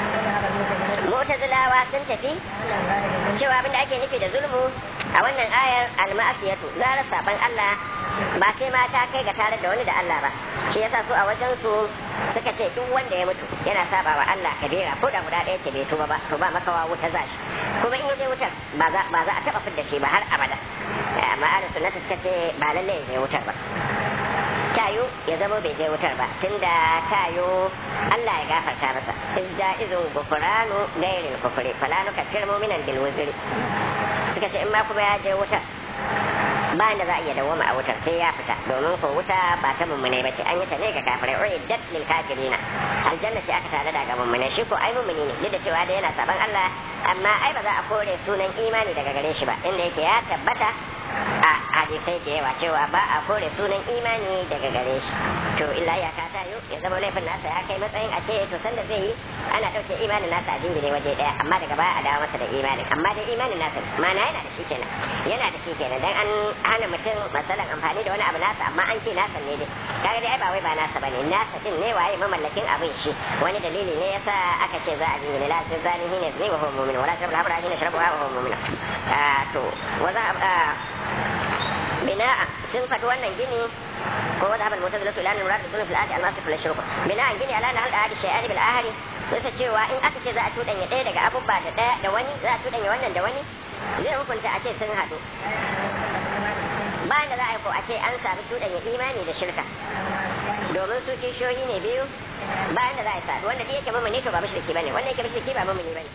D: mu'tazilawa sun tafi cewa abinda ake nufi da zulmu a wannan ayar al-ma'asiyatu zara saban Allah ba sai ma ta kai ga tare da wani da Allah ba shi yasa su a wajen su suka ce duk wanda ya mutu yana saba wa Allah kabira ko da guda ɗaya ce bai tuba ba to ba makawa wuta za shi kuma in ya je wutar ba za ba za a taba fidda shi ba har abada amma ahlus sunnah suka ce ba lalle ya je wutar ba tayo ya zama bai je wutar ba tunda tayo Allah ya gafarta masa izda izun gufranu gairil kufri fala nukaffir mu'minan bil wuzri suka ce in ma kuma ya je wutar ba da za a iya dawoma a wutar sai ya fita domin ko wuta ba ta mummune ba ce an yi ta ne ga kafirai uiddat lil kafirina aljanna ce aka tare da ga mummune shi ko ai mummuni ne duk da cewa da yana saban Allah amma ai ba za a kore sunan imani daga gare shi ba inda yake ya tabbata a hadisai da yawa cewa ba a kore sunan imani daga gare shi to illa ya ka ta ya zama laifin nasa ya kai matsayin a ce to sanda zai yi ana ɗauke imanin nasa a jingine waje ɗaya amma daga baya a dawo masa da imanin amma dai imanin nasa mana yana da shi kenan yana da shi kenan dan an hana mutum masalan amfani da wani abu nasa amma an ce nasa ne dai kaga dai ai ba wai ba nasa bane nasa din ne waye mamallakin abin shi wani dalili ne yasa aka ce za a jingine la sai zani ne zai wa huwa mu'min wala shabla habra ne shrabu wa huwa mu'min to wa za bina'a sun faɗi wannan gini ko wanda habal mutazila su ilanin murad da fil ahdi al-masif fil shuruk bina'an gini ala hal ahdi shay'an bil ahdi sai cewa in aka ce za a tudanya ɗaya daga abubba da ɗaya da wani za a tudanya wannan da wani zai hukunta a ce sun haɗu bayan da za a yi ko a ce an sami tudanya imani da shirka domin su kishiyoyi ne biyu bayan da za a yi sadu wanda yake mamuni to ba mushriki bane wanda yake mushriki ba mamuni bane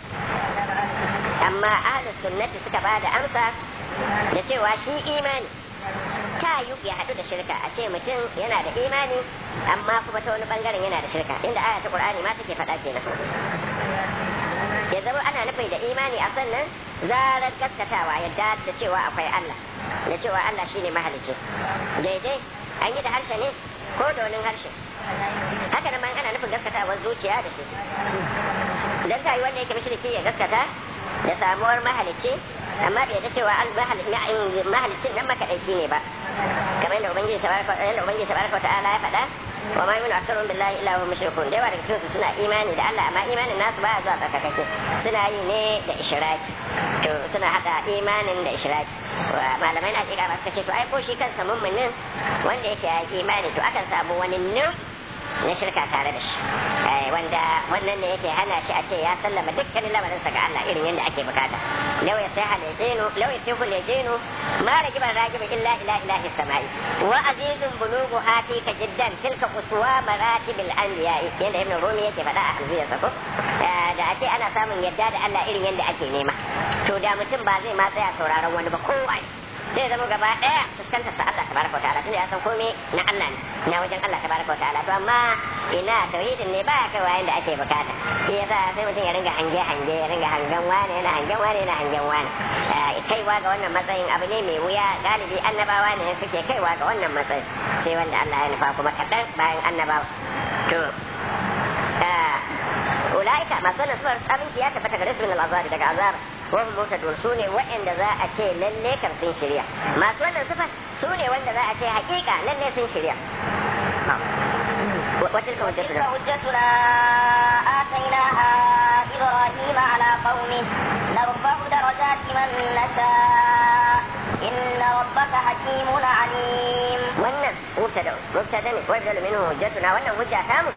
D: amma ahlus sunnati suka ba da amsa da cewa shi imani ta yi ya haɗu da shirka a ce mutum yana da imani amma kuma ta wani bangaren yana da shirka inda aya ta qur'ani ma take faɗa kenan ya zama ana nufin da imani a sannan zarar gaskatawa yadda da cewa akwai Allah da cewa Allah shine mahalicci daidai an yi da harshe ne ko da wani harshe haka nan ma ana nufin gaskatawar zuciya da shi dan ta yi wanda yake mushriki ya gaskata da samuwar mahalicci amma bai da cewa mahalicin nan makaɗaici ne ba kamar yadda ubangiji tabaraka yadda ubangiji tabaraka ta'ala ya faɗa wa ma yu'minu aktharuhum billahi illa hum mushrikun da yawa daga cikin su suna imani da Allah amma imanin nasu baya zuwa tsarkakake suna yi ne da ishraki to suna hada imanin da ishraki malamai na kira masu kace to ai ko shi kansa mummunin wanda yake ya imani to akan samu wani nur na shirka tare da shi wanda wannan ne yake hana shi a ce ya sallama dukkanin lamarinsa ga Allah irin yadda ake bukata law ya sai halajinu law ya sai halajinu ma ragiban ragibin illa ila ilahi samai wa azizun bulugu hati ka jiddan tilka uswa maratibil anbiya yadda ibn rumi yake faɗa a hamziyar sa ko da a ce ana samun yadda da Allah irin yadda ake nema to da mutum ba zai ma tsaya sauraron wani ba kowa zai zama gaba daya fuskantar sa Allah tabaraka wa ta'ala tunda ya san komai na Allah ne na wajen Allah tabaraka wa ta'ala to amma ina tauhidin ne ba kai wayan da ake bukata shi yasa sai mutum ya ringa hange hange ya ringa hangen wane yana hangen wane yana hangen wane kaiwa ga wannan matsayin abu ne mai wuya galibi annabawa ne suke kaiwa ga wannan matsayin sai wanda Allah ya nufa kuma kaɗan bayan annabawa to ulaika masu wannan sufar abinci ya tabbata gare su min al'azari daga azab wahum mutadun su ne waɗanda za a ce lalle kan sun shirya masu wannan sufar su ne wanda za a ce hakika lalle sun shirya وتلك
E: حجتنا حجتنا آتيناها إبراهيم على قومه نرفع درجات من نشاء إن ربك حكيم عليم
D: wannan mubtada mubtada ne wai minhu hujjatuna wannan hujja ta mu